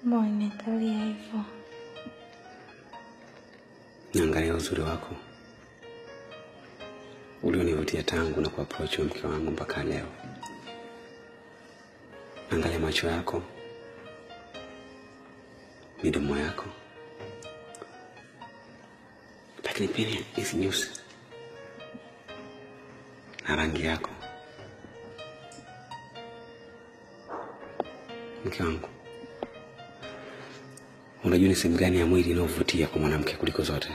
Mbona unaniangalia hivyo? Naangalia uzuri wako ulionivutia tangu na kuapproach wewe mke wangu mpaka leo. Naangalia macho yako, midomo yako, lakini pia hizi nyusi na rangi yako. Mke wangu, unajua ni sehemu gani ya mwili inayovutia kwa mwanamke kuliko zote?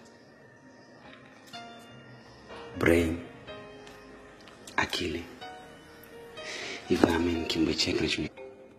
Brain, akili. Hivyo amini kiumbe chake kinacho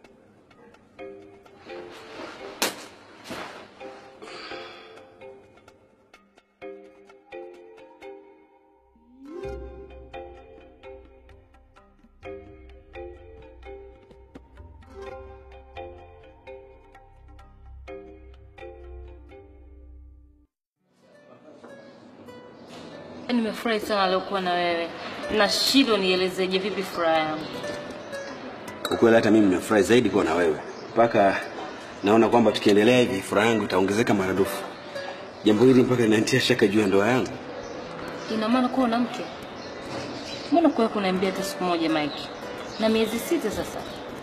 Nimefurahi sana leo kuwa na wewe. Nashindwa nielezeje vipi furaha yangu. Ukweli hata mimi nimefurahi zaidi kuwa na wewe, mpaka naona kwamba tukiendelea hivi furaha yangu itaongezeka maradufu. Jambo hili mpaka linanitia shaka juu ya ndoa yangu. Ina maana kuwa na mke? Mbona kuwa kuniambia hata siku moja Mike? Na miezi sita sasa.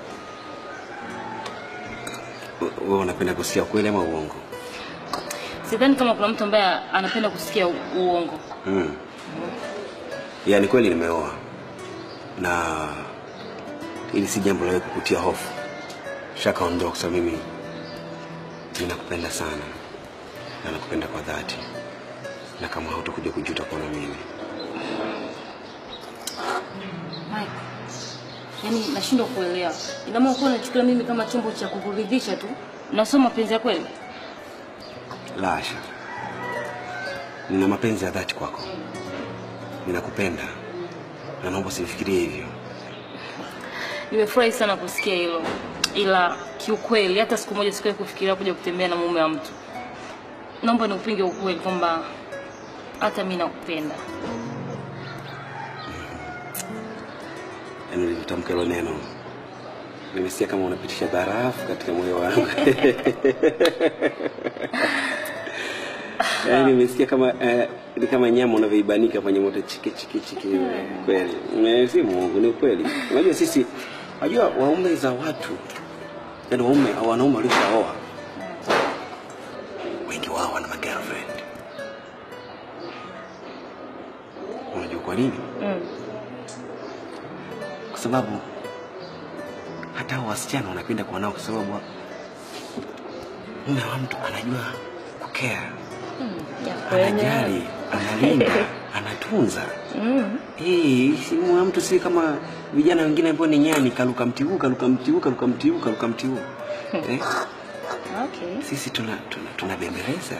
Wewe unapenda kusikia ukweli ama uongo? Sidhani kama kuna mtu ambaye anapenda kusikia u- uongo. Mm. Yaani kweli nimeoa na hili si jambo la wewe kukutia hofu. Shaka ondoa kwa sababu mimi ninakupenda sana na nakupenda kwa dhati, na kama hautakuja kujuta kuwa na mimi. Mike. Yaani nashindwa kuelewa. Ina maana kuwa unachukulia mimi kama chombo cha kukuridhisha tu. Nasoma mapenzi ya kweli. La hasha, nina mapenzi ya dhati kwako, ninakupenda na naomba usifikirie hivyo. Nimefurahi sana kusikia hilo, ila kiukweli hata siku moja sikuwahi kufikiria kuja kutembea na mume wa mtu. Naomba niupinge ukweli kwamba hata mimi nakupenda. Yaani ulivyotamka hilo neno, nimesikia kama unapitisha barafu katika moyo wangu. Yaani nimesikia kama eh, ni kama nyama unavyoibanika kwenye moto chiki chiki chiki. Kweli Eh, si muongo, ni ukweli. Unajua sisi, unajua waume za watu, yaani waume au wanaume walioshaoa wengi wao wana magirlfriend. Unajua kwa nini? Mm. kwa sababu hata hao wasichana wanapenda kuwa nao kwa sababu mume wa mtu anajua kukea, anajali, analinda, anatunza. Mm. Eh, si mume wa mtu si kama vijana wengine ambao ni nyani, kaluka mti huu, kaluka mti huu, kaluka mti huu, kaluka mti huu. Eh, Okay. sisi tuna tuna tunabembeleza.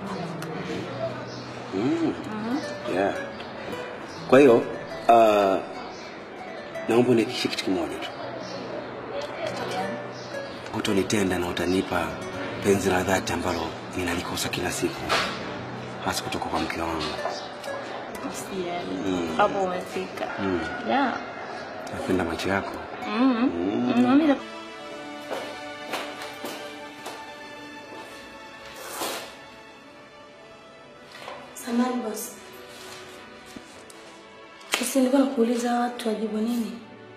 Mm. Yeah. Kwa hiyo uh, naomba unihakikishie kitu kimoja tu, hutonitenda na utanipa penzi la dhati ambalo ninalikosa kila siku, hasa kutoka kwa mke wangu. Usijali. Mm. Hapo umefika. Mm. Yeah. Napenda macho yako. Mm. Mm. Na mimi Samahani boss. Sasa nilikuwa nakuuliza watu wajibu nini?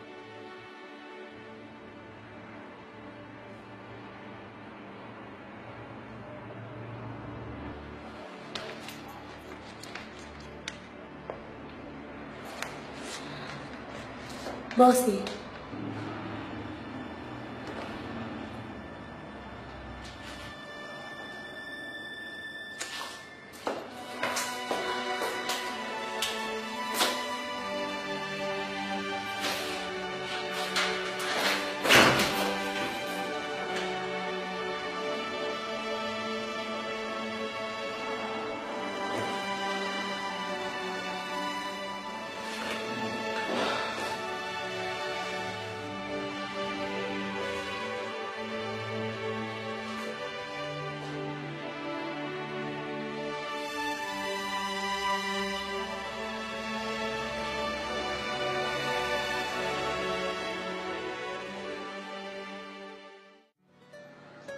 Bosi,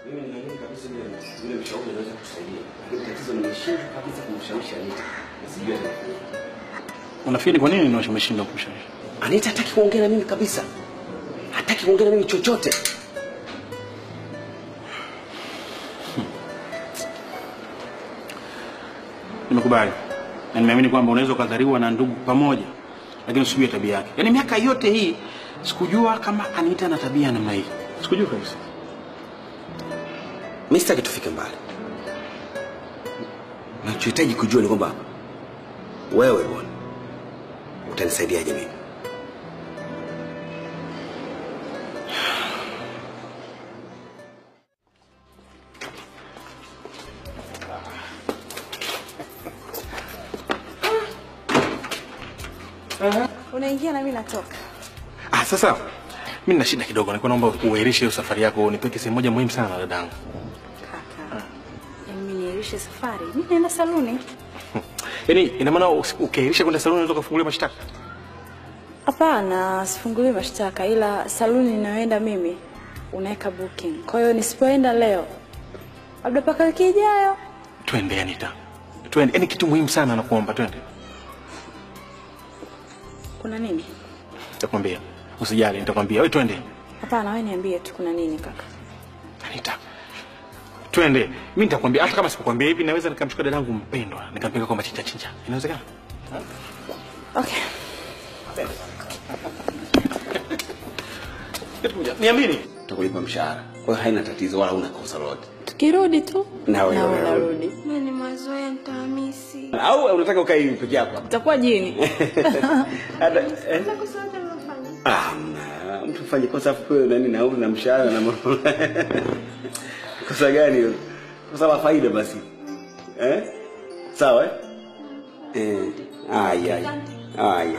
Mimi ninaamini kabisa yule yule mshauri anaweza kusaidia. Lakini tatizo nimeshindwa kabisa kumshawishi Anita. Sijui atafanya. Unafikiri kwa nini ndio umeshindwa kumshawishi? Anita hataki kuongea na mimi kabisa. Hataki kuongea na mimi chochote. Nimekubali. Na nimeamini kwamba unaweza ukadhariwa na ndugu pamoja, lakini usijue tabia yake. Yaani miaka yote hii sikujua kama Anita na tabia ya namna hii. Sikujua kabisa. Mimi sitaki tufike mbali. Nachohitaji kujua ni kwamba wewe bwana utanisaidiaje mimi? Unaingia na mimi natoka. Ah, sasa mimi nina shida kidogo. Nilikuwa naomba uahirishe hiyo safari yako, nipeke sehemu moja muhimu sana dadangu. Yaani mimi niahirishe safari. Mimi naenda saluni. Yaani ina maana usi- ukiahirisha kwenda saluni unaweza kufungulia mashtaka? Hapana, sifunguli mashtaka ila saluni ninayoenda mimi unaweka booking. Kwa hiyo nisipoenda leo labda mpaka wiki ijayo. Twende Anita. Twende. Yaani kitu muhimu sana nakuomba twende. Kuna nini? Nitakwambia. Usijali, nitakwambia. Wewe twende. Hapana, wewe niambie tu kuna nini kaka. Anita. Twende. Mimi nitakwambia hata kama sikukwambia hivi naweza nikamchukua dadangu mpendwa, nikampeleka kwa machinja chinja. Inawezekana? Okay. Niamini. Tutakulipa mshahara. Kwa hiyo haina tatizo wala una kosa lolote. Tukirudi tu Na wewe na unarudi. unarudi. Mimi ni mazoea nitahamisi. Au unataka ukae hivi peke yako? Utakuwa jini. Hata eh? Ah, mna- mtu fanye kosa afu pewe nani nauli na mshahara na mambo. Kosa gani hilo? Kosa la faida basi. Eh? Sawa eh? Eh, aya. Aya.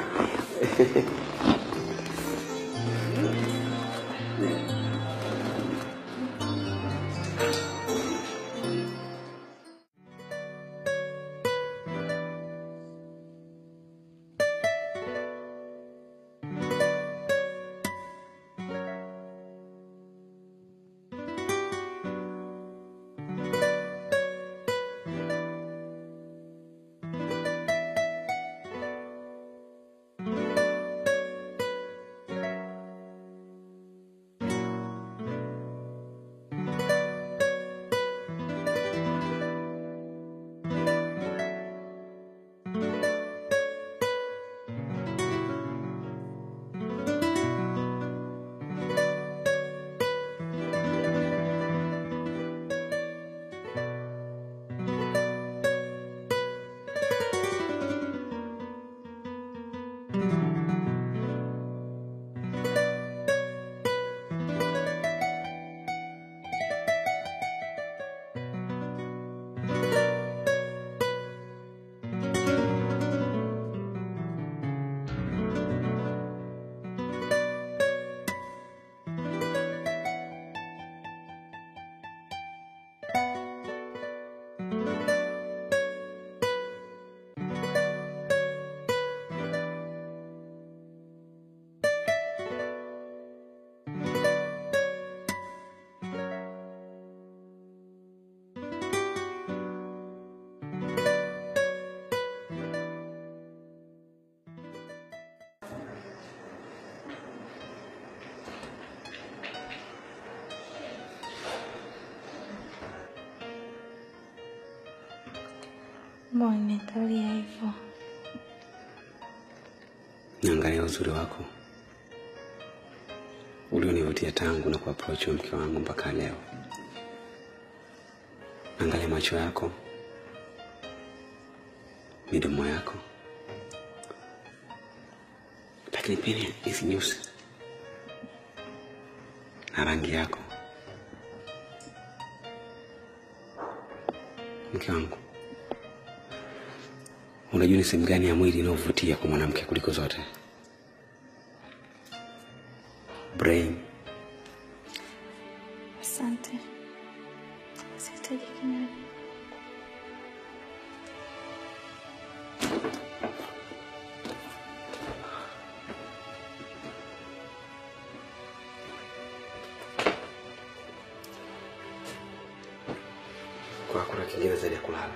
Mbona nitalia hivyo? Naangalia uzuri wako ulionivutia tangu na kuapproach huyo mke wangu mpaka leo. Naangalia macho yako, midomo yako, lakini pia hizi nyusi na rangi yako. Mke wangu, unajua ni sehemu gani ya mwili inayovutia kwa mwanamke kuliko zote? Brain. Asante. Sihitaji kinywaji. kingine zaidi ya kulala.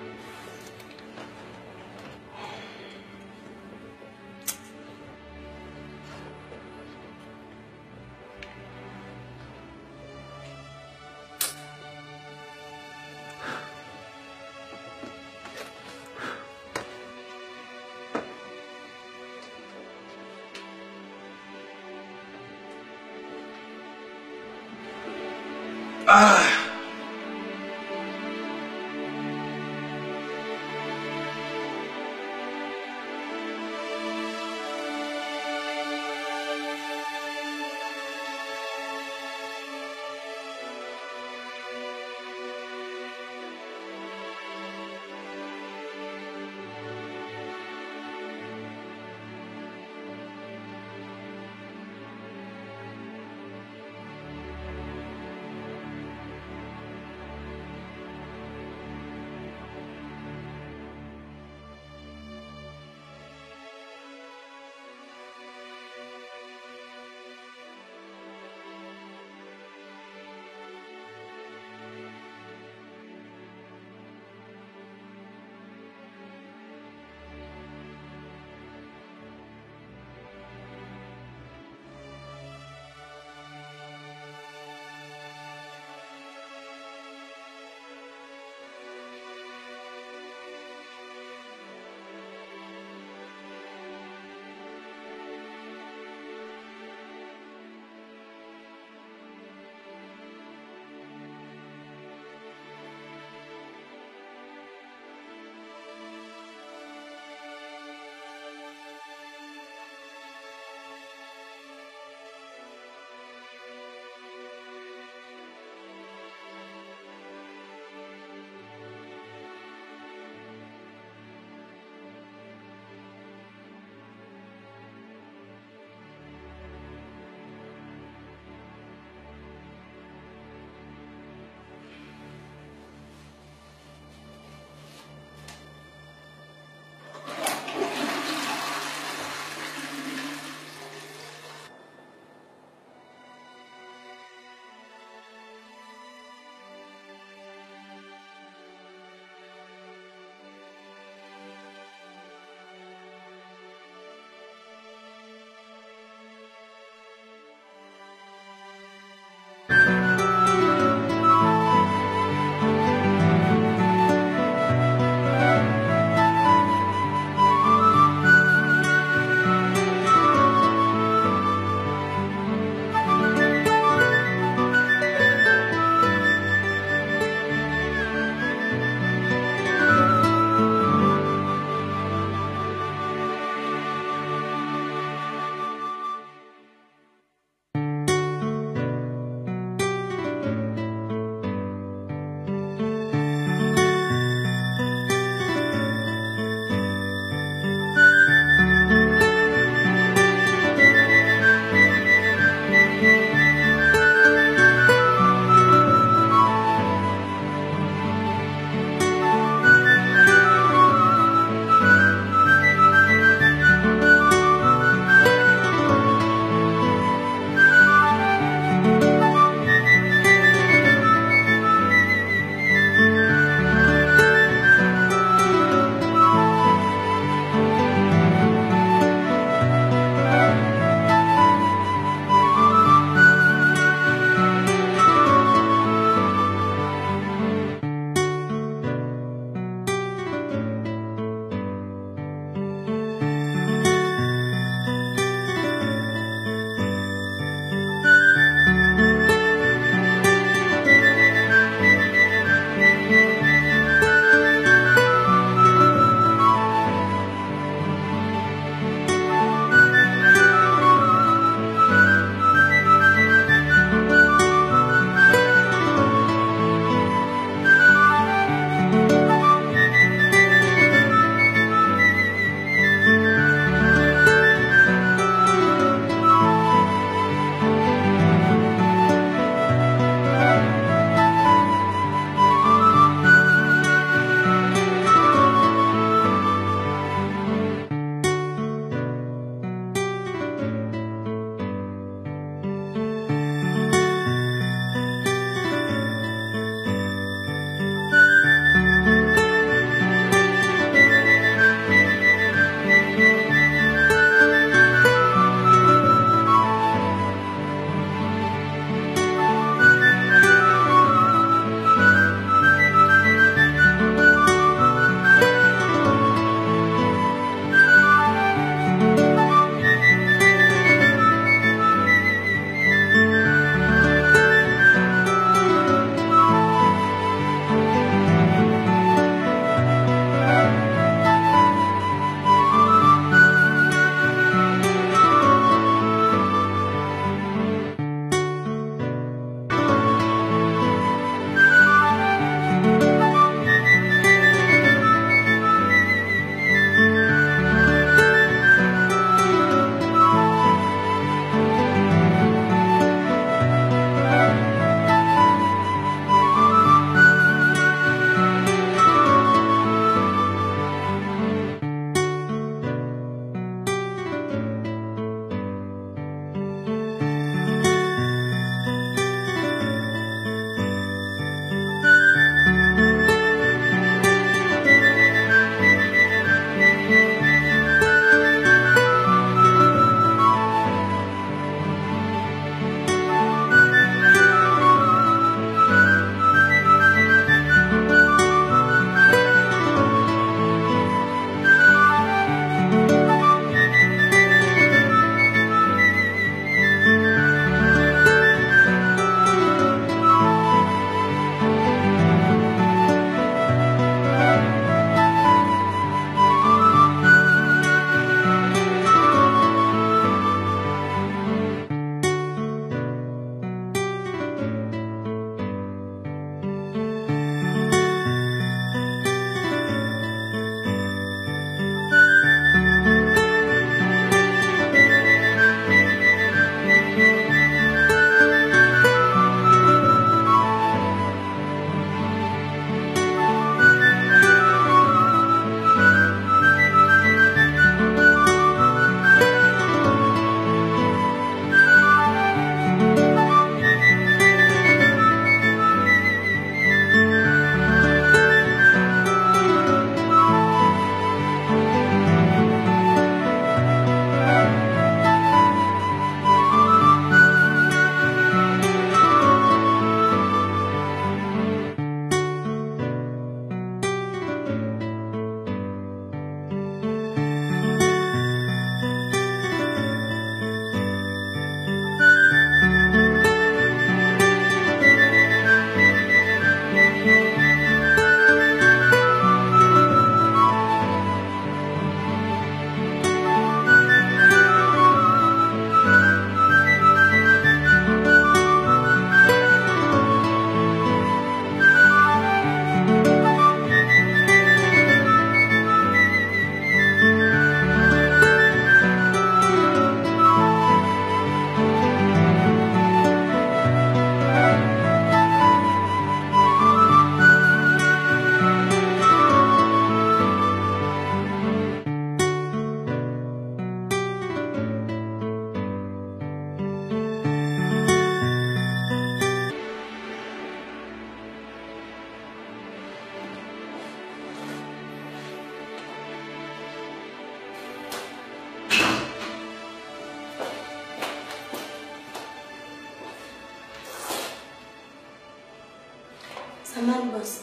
boss.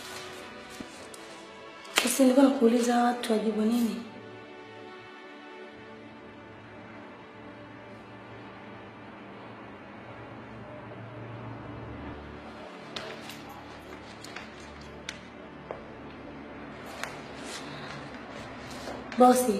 Sasa nilikuwa nakuuliza watu wajibu nini? Bosi,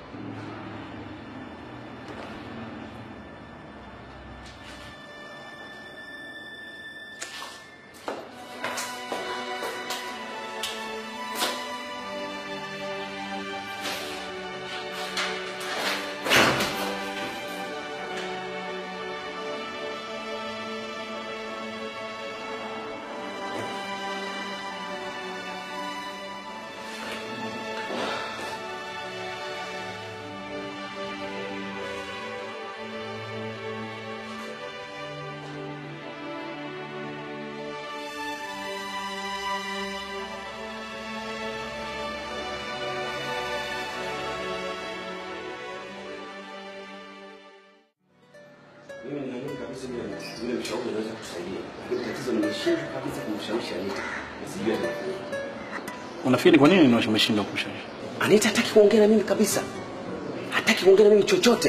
Mimi ninaamini kabisa yule yule mshauri anaweza kusaidia, lakini tatizo nimeshindwa kabisa kumshawishi Anita. Sijui atafanya. Unafikiri kwa nini ni umeshindwa kumshawishi? Anita hataki kuongea na mimi kabisa, hataki kuongea na mimi chochote.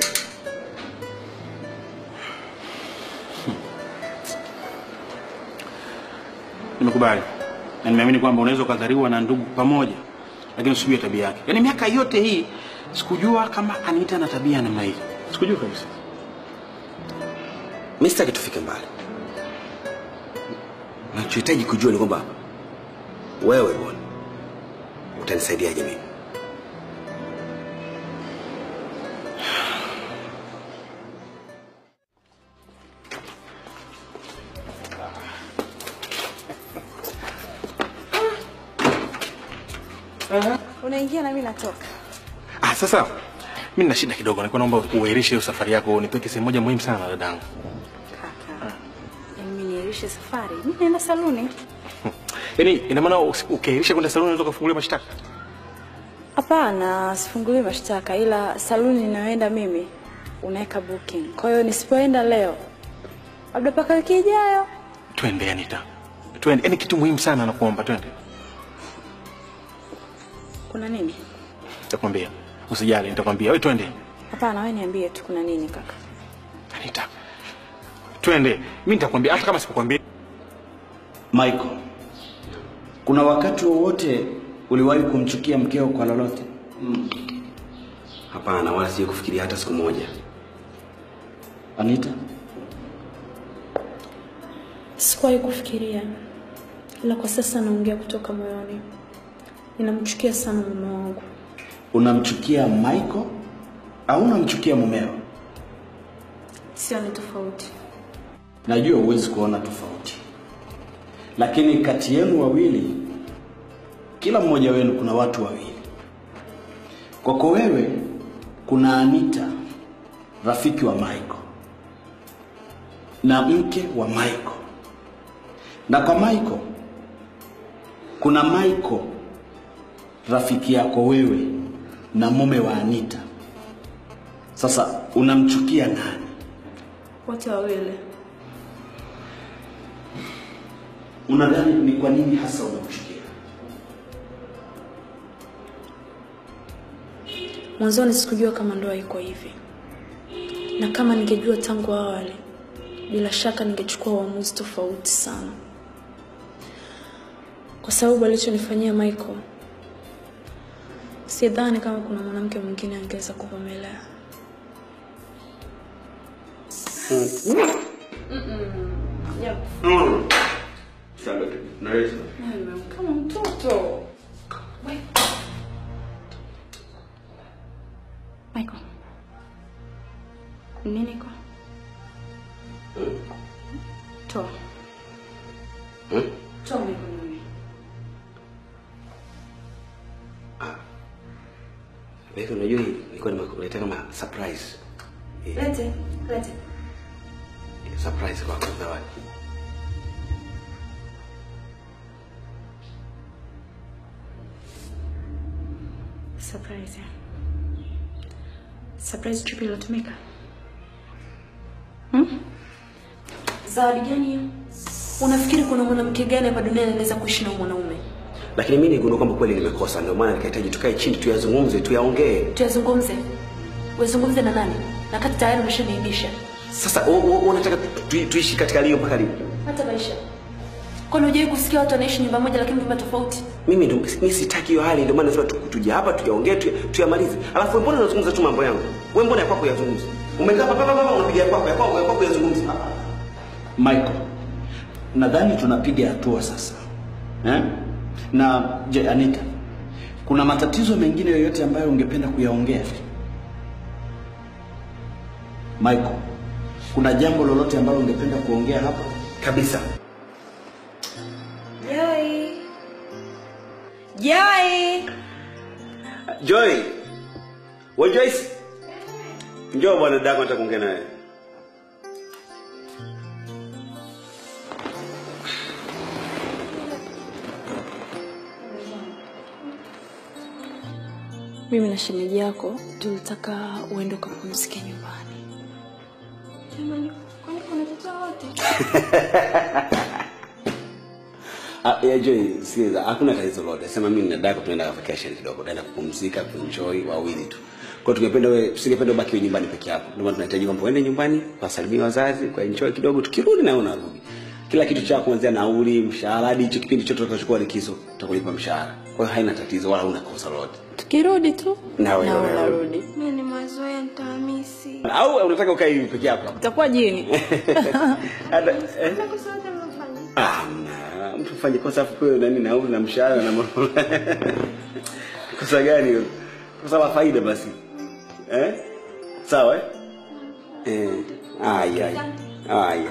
Nimekubali na nimeamini kwamba unaweza ukadhariwa na ndugu pamoja, lakini usijue tabia yake. Yaani miaka yote hii sikujua kama Anita na tabia ya namna hii, sikujua kabisa. Mimi sitaki tufike mbali. Nachohitaji kujua ni kwamba wewe bwana utanisaidiaje mimi? Unaingia na mimi natoka. Ah, sasa mimi nina shida kidogo, nilikuwa naomba uahirishe hiyo safari yako, nipeke sehemu moja muhimu sana dadangu. Yaani mimi niahirishe safari. Mimi naenda saluni. Yaani ina maana usi- ukiahirisha kwenda saluni unaweza kufungulia mashtaka? Hapana, sifunguliwi mashtaka, ila saluni ninayoenda mimi unaweka booking. Kwa hiyo nisipoenda leo, labda mpaka wiki ijayo. Twende Anita, twende. Yaani kitu muhimu sana nakuomba, twende. Kuna nini? Nitakwambia, usijali, nitakwambia. Wewe twende, Hapana, wewe niambie tu kuna nini kaka. Anita, twende. Mimi nitakwambia hata kama sikukwambia. Michael, kuna wakati wowote uliwahi kumchukia mkeo kwa lolote? Hapana, wala sije kufikiria hata siku moja. Anita? Sikuwahi kufikiria, ila kwa sasa naongea kutoka moyoni. Ninamchukia sana mume wangu. Unamchukia Michael au unamchukia mumeo? Sio ni tofauti. Najua huwezi kuona tofauti, lakini kati yenu wawili, kila mmoja wenu kuna watu wawili. Kwako wewe kuna Anita, rafiki wa Michael na mke wa Michael, na kwa Michael kuna Michael, rafiki yako wewe na mume wa Anita. Sasa unamchukia nani? Wote wawili. Unadhani ni kwa nini hasa unamchukia? Mwanzoni sikujua kama ndoa iko hivi, na kama ningejua tangu awali, bila shaka ningechukua uamuzi tofauti sana, kwa sababu alichonifanyia Michael, sidhani kama kuna mwanamke mwingine angeweza kuvumilia. Kama mtoto. Michael. Nini iko? Toa. Toa mikononi. Wewe unajua hii nilikuwa nimekuletea kama surprise. Lete, lete. Surprise kwako zawadi. Surprise. eh? Surprise trip iliyotumika. Hmm? Zawadi gani hiyo? Unafikiri kuna mwanamke gani hapa duniani anaweza kuishi na mwanaume? Lakini mimi nigundua kwamba kweli nimekosa, ndio maana nikahitaji tukae chini tuyazungumze, tuyaongee. Tuyazungumze. Wazungumze na nani? Na kati tayari umeshaniibisha. Sasa u- u- unataka tu- tu- tuishi katika lio mpaka lini? Hata maisha. Kwani hujawahi kusikia watu wanaishi nyumba moja lakini vyumba tofauti? Mimi ndo mimi sitaki hiyo hali, ndio maana nasema tu- tuje hapa tuyaongee, tuya- tuyamalize. Alafu wewe mbona unazungumza tu mambo yangu? Wewe mbona ya kwako yazungumze? Umekaa hapa hapa unapiga ya kwako, ya kwako, ya kwako yazungumze. Michael, nadhani tunapiga hatua sasa eh? Na je, Anita, kuna matatizo mengine yoyote ambayo ungependa kuyaongea? Michael, kuna jambo lolote ambalo ungependa kuongea hapa? Kabisa. Joy. Joy. Joy. Wewe Joyce. Njoo bwana dada nataka kuongea naye. Mimi na shemeji yako tulitaka uende ukapumzike nyumbani. Jamani, kwani kuna tatizo wote? Ah, ya Joy, sikiliza, hakuna tatizo lolote. Sema mimi na dada tunaenda vacation kidogo, tunaenda kupumzika, kuenjoy wawili tu. Kwa hiyo tungependa wewe, tusingependa ubaki wewe nyumbani peke yako. Ndio maana tunahitaji kwamba uende nyumbani, wasalimie wazazi, kwa enjoy kidogo, tukirudi na wewe unarudi. Kila kitu chako kuanzia nauli, mshahara hadi hicho kipindi chote utakachokuwa likizo, tutakulipa mshahara. Kwa hiyo haina tatizo wala huna kosa lolote. Tukirudi tu Na wewe na unarudi. unarudi. Mimi ni mazoea nitahamisi. Au unataka ukae hivi peke yako? Utakuwa jini. Hata eh? Ah, mna- mtu fanye kosa afu kwa nani nauli na mshahara na mambo. kosa gani hilo? Kosa la faida basi. Eh? Sawa eh? Eh. Aya. Aya.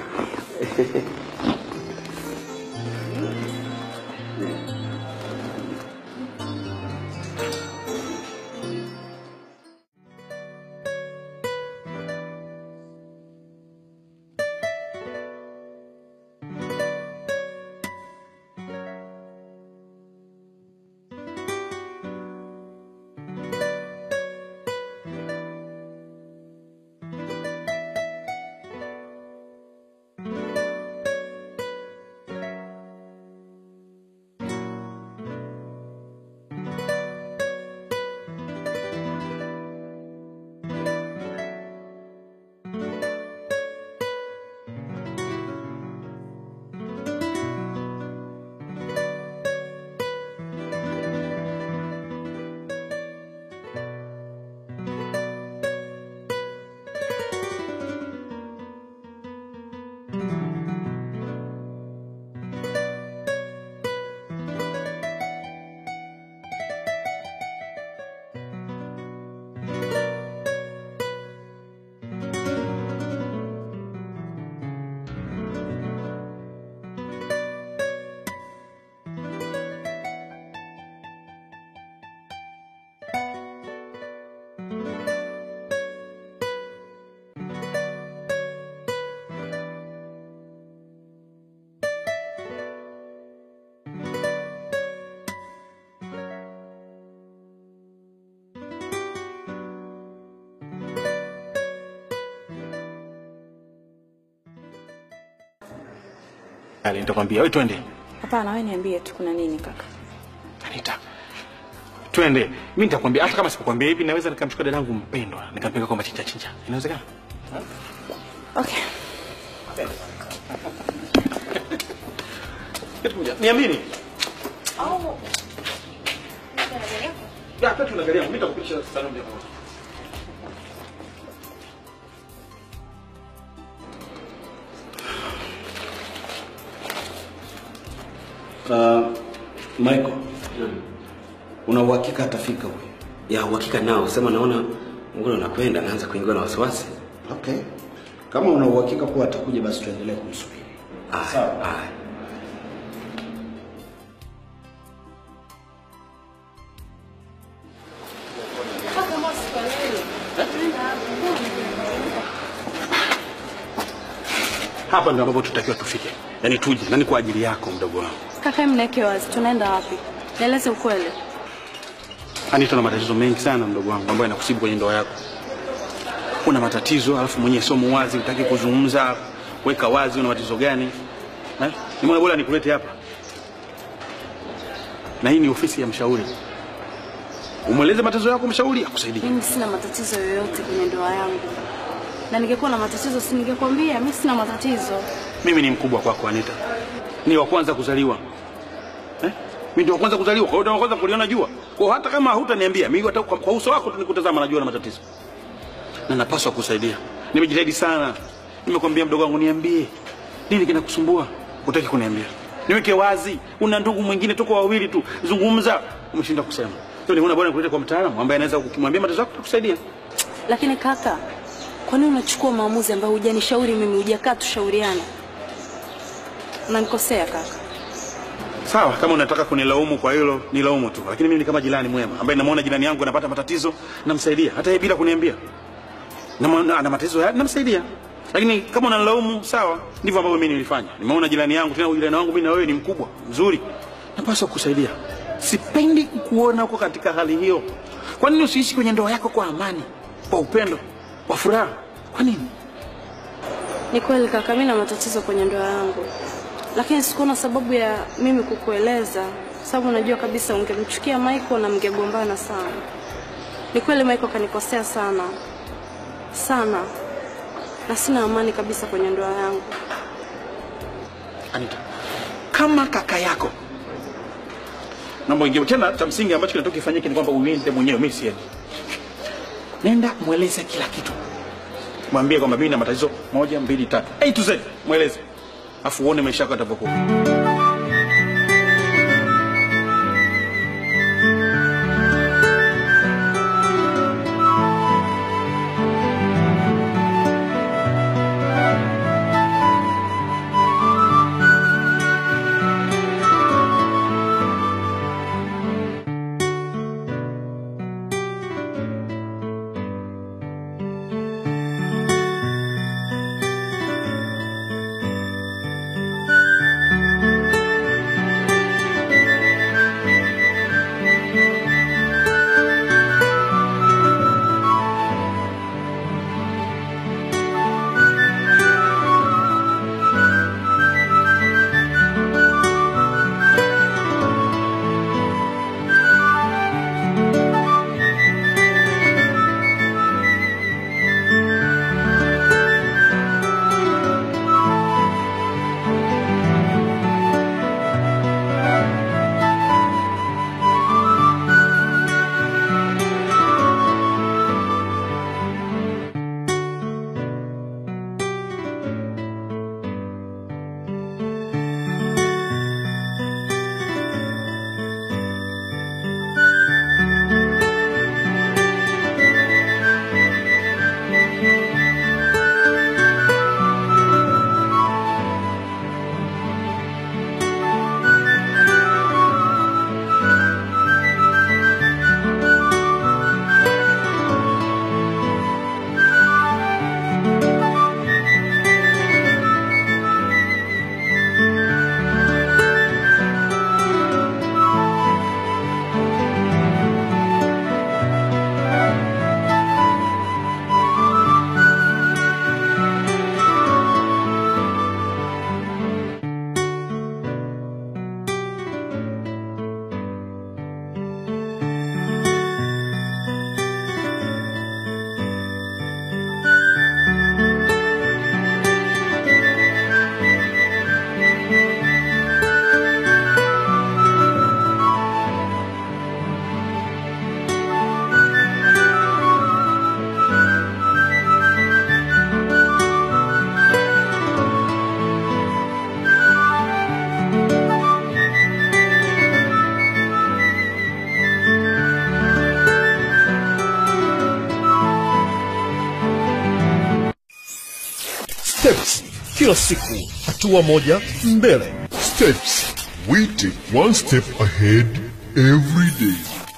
Ale, nitakwambia wewe twende. Hapana, wewe niambie tu kuna nini kaka. Anita. Twende. Mimi nitakwambia hata kama sipokuambia hivi naweza nikamchukua dadangu mpendwa, nikampeleka kwa machinja chinja. Inawezekana? Okay. Niamini. Ya, hata tunaangalia, mimi nitakupitisha saloni hapo. Uh, Michael, una uhakika atafika huyu? Ya uhakika nao, sema naona mbona unapenda naanza kuingiwa na wasiwasi. Okay. Kama una uhakika kuwa atakuja basi tuendelee kumsubiri. Sawa. Haya. Hapa ndio ambapo tutakiwa tufike. Yaani tuje, na ni kwa ajili yako mdogo wangu. Kaka, mneke wazi, tunaenda wapi? Nieleze ukweli. Anita, na matatizo mengi sana mdogo wangu ambayo yanakusibu kwenye ndoa yako. Una matatizo alafu mwenyewe sio muwazi, hutaki kuzungumza, weka wazi una matatizo gani. Eh? Nimeona bora nikulete hapa. Na hii ni ofisi ya mshauri. Umweleze matatizo yako mshauri akusaidie. Mimi sina matatizo yoyote kwenye ndoa yangu, na ningekuwa na matatizo si ningekwambia. Mimi sina matatizo. Mimi ni mkubwa kwako Anita. Ni wa kwanza kuzaliwa. Eh? Mimi ndio wa kwanza kuzaliwa, kwa hiyo ndio wa kwanza kuliona jua. Kwa hiyo hata kama hutaniambia, mimi hata kwa, kwa uso wako tu nikutazama najua na matatizo. Na napaswa kusaidia. Nimejitahidi sana. Nimekwambia mdogo wangu niambie. Nini kinakusumbua? Hutaki kuniambia. Niweke wazi. Una ndugu mwingine tuko wawili tu. Zungumza. Umeshinda kusema. Sio nimeona bwana kuleta kwa mtaalamu ambaye anaweza kumwambia matatizo yako kukusaidia. Lakini kaka, kwa nini unachukua maamuzi ambayo hujanishauri mimi, hujakaa tushauriana? Unanikosea kaka. Sawa, kama unataka kunilaumu kwa hilo, nilaumu tu. Lakini mimi ni kama jirani mwema ambaye namuona jirani yangu anapata matatizo, namsaidia hata yeye bila kuniambia. Na ana matatizo ya namsaidia. Lakini kama unanilaumu, sawa, ndivyo ambavyo mimi nilifanya. Nimeona jirani yangu, tena jirani wangu mimi na wewe ni mkubwa, mzuri. Napaswa kusaidia. Sipendi kukuona uko katika hali hiyo. Kwa nini usiishi kwenye ndoa yako kwa amani, kwa upendo, kwa furaha? Kwa nini? Ni kweli kaka, mimi na matatizo kwenye ndoa yangu, lakini sikuona sababu ya mimi kukueleza, sababu najua kabisa ungemchukia Michael na mngegombana sana. Ni kweli Michael kanikosea sana sana, na sina amani kabisa kwenye ndoa yangu. Anita, kama kaka yako naomba ingie tena. Cha msingi ambacho kinatoka kifanyike ni kwamba uende mwenyewe, mimi siendi. Nenda mweleze kila kitu, mwambie kwamba mimi na matatizo moja mbili tatu, A to Z, mweleze afu uone maisha yako yatavyokuwa. Steps kila siku hatua moja mbele. Steps. We take one step ahead every day.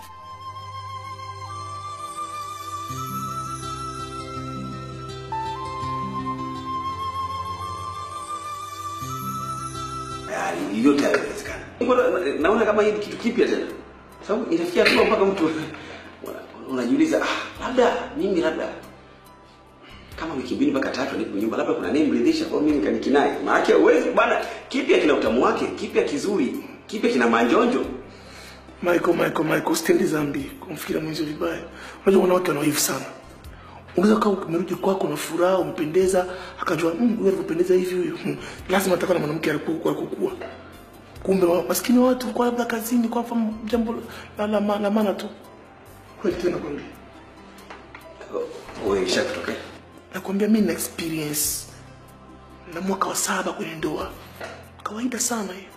Yaani, yote yanawezekana. Mbona naona kama hii ni kitu kipya tena, sababu inafikia hatua mpaka mtu una- unajiuliza, ah, labda mimi labda kama wiki mbili mpaka tatu nipo nyumba, labda kuna nini mridhisha kwa mimi nikanikinai. Maana huwezi bwana, kipya kina utamu wake, kipya kizuri, kipya kina manjonjo. Michael, Michael, Michael, usitendi dhambi kumfikiria mwenzio vibaya. Unajua wanawake wana wivu sana. Unaweza kaa umerudi kwako na furaha, umpendeza, akajua mm, huyu alivyopendeza hivi huyu. Hmm. Lazima atakuwa na mwanamke alikuwa alikokuwa. Kumbe wa- maskini wa watu kwa labda kazini kwa mfano jambo la la, la, la maana tu. Kweli tena kwambia. Wewe ishakutokea? Nakwambia mimi na experience na mwaka wa saba kwenye ndoa. Kawaida sana hiyo.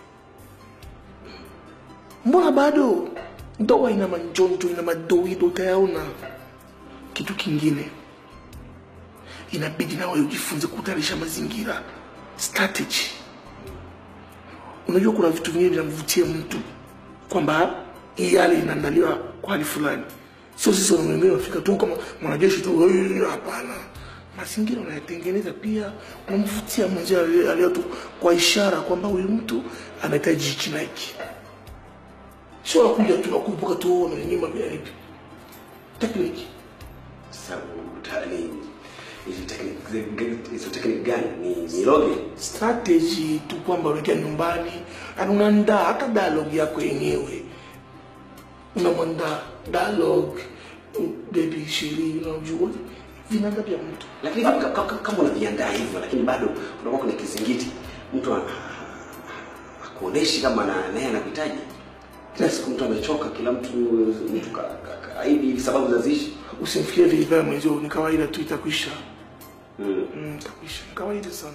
Mbona bado ndoa ina manjonjo, ina madoido, utayaona. Kitu kingine inabidi na wewe ujifunze kutayarisha mazingira, strategy. Unajua kuna vitu vingine vinamvutia mtu kwamba hii hali inaandaliwa kwa hali fulani, sio sisi wanaume wafika tu kama mwanajeshi tu, "Hey, hapana. Mazingira unayatengeneza pia, unamvutia mwenzio aliye- aliye tu kwa ishara kwamba huyu mtu anahitaji hichi na hiki, sio nakuja tu nakumbuka tu na nyuma bila lipi tekniki Sasa utani hizo technique hizo technique gani? Ni niloge. strategy tu kwamba unaingia nyumbani na unaandaa hata dialogue yako yenyewe unamwandaa dialogue baby shiri unajua vinaanza pia mtu Lakini kama, kama, kama unaviandaa hivyo lakini bado kunakuwa kuna kizingiti. Mtu ana- akuoneshi kama na naye anakuhitaji. Kila siku mtu amechoka, kila mtu mtu ka- ka- kaidi ili sababu za zishi. usimfikirie vibaya mwenzio ni kawaida tu itakwisha Mm. mm, itakwisha ni kawaida sana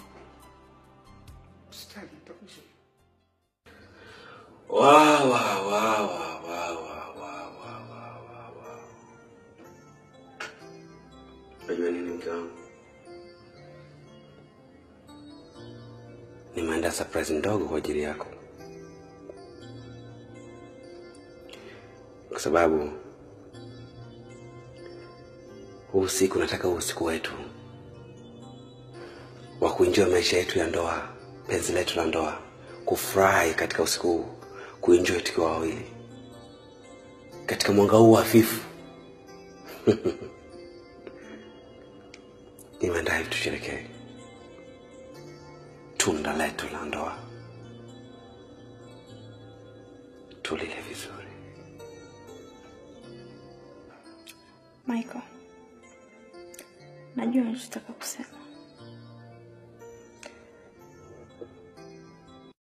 Usijali, itakwisha Wa wa wa wa wa wa wa wa wa wa wa. Unajua nini mke wangu? Nimeandaa surprise ndogo kwa ajili yako, kwa sababu huu usiku nataka huu usiku wetu wa kuenjoy maisha yetu ya ndoa, penzi letu la ndoa, kufurahi katika usiku huu, kuenjoy tukiwa wawili katika mwanga huu hafifu. Nimeandaa hivi tusherekee tunda letu la ndoa, tulile vizuri. Michael, najua unachotaka kusema,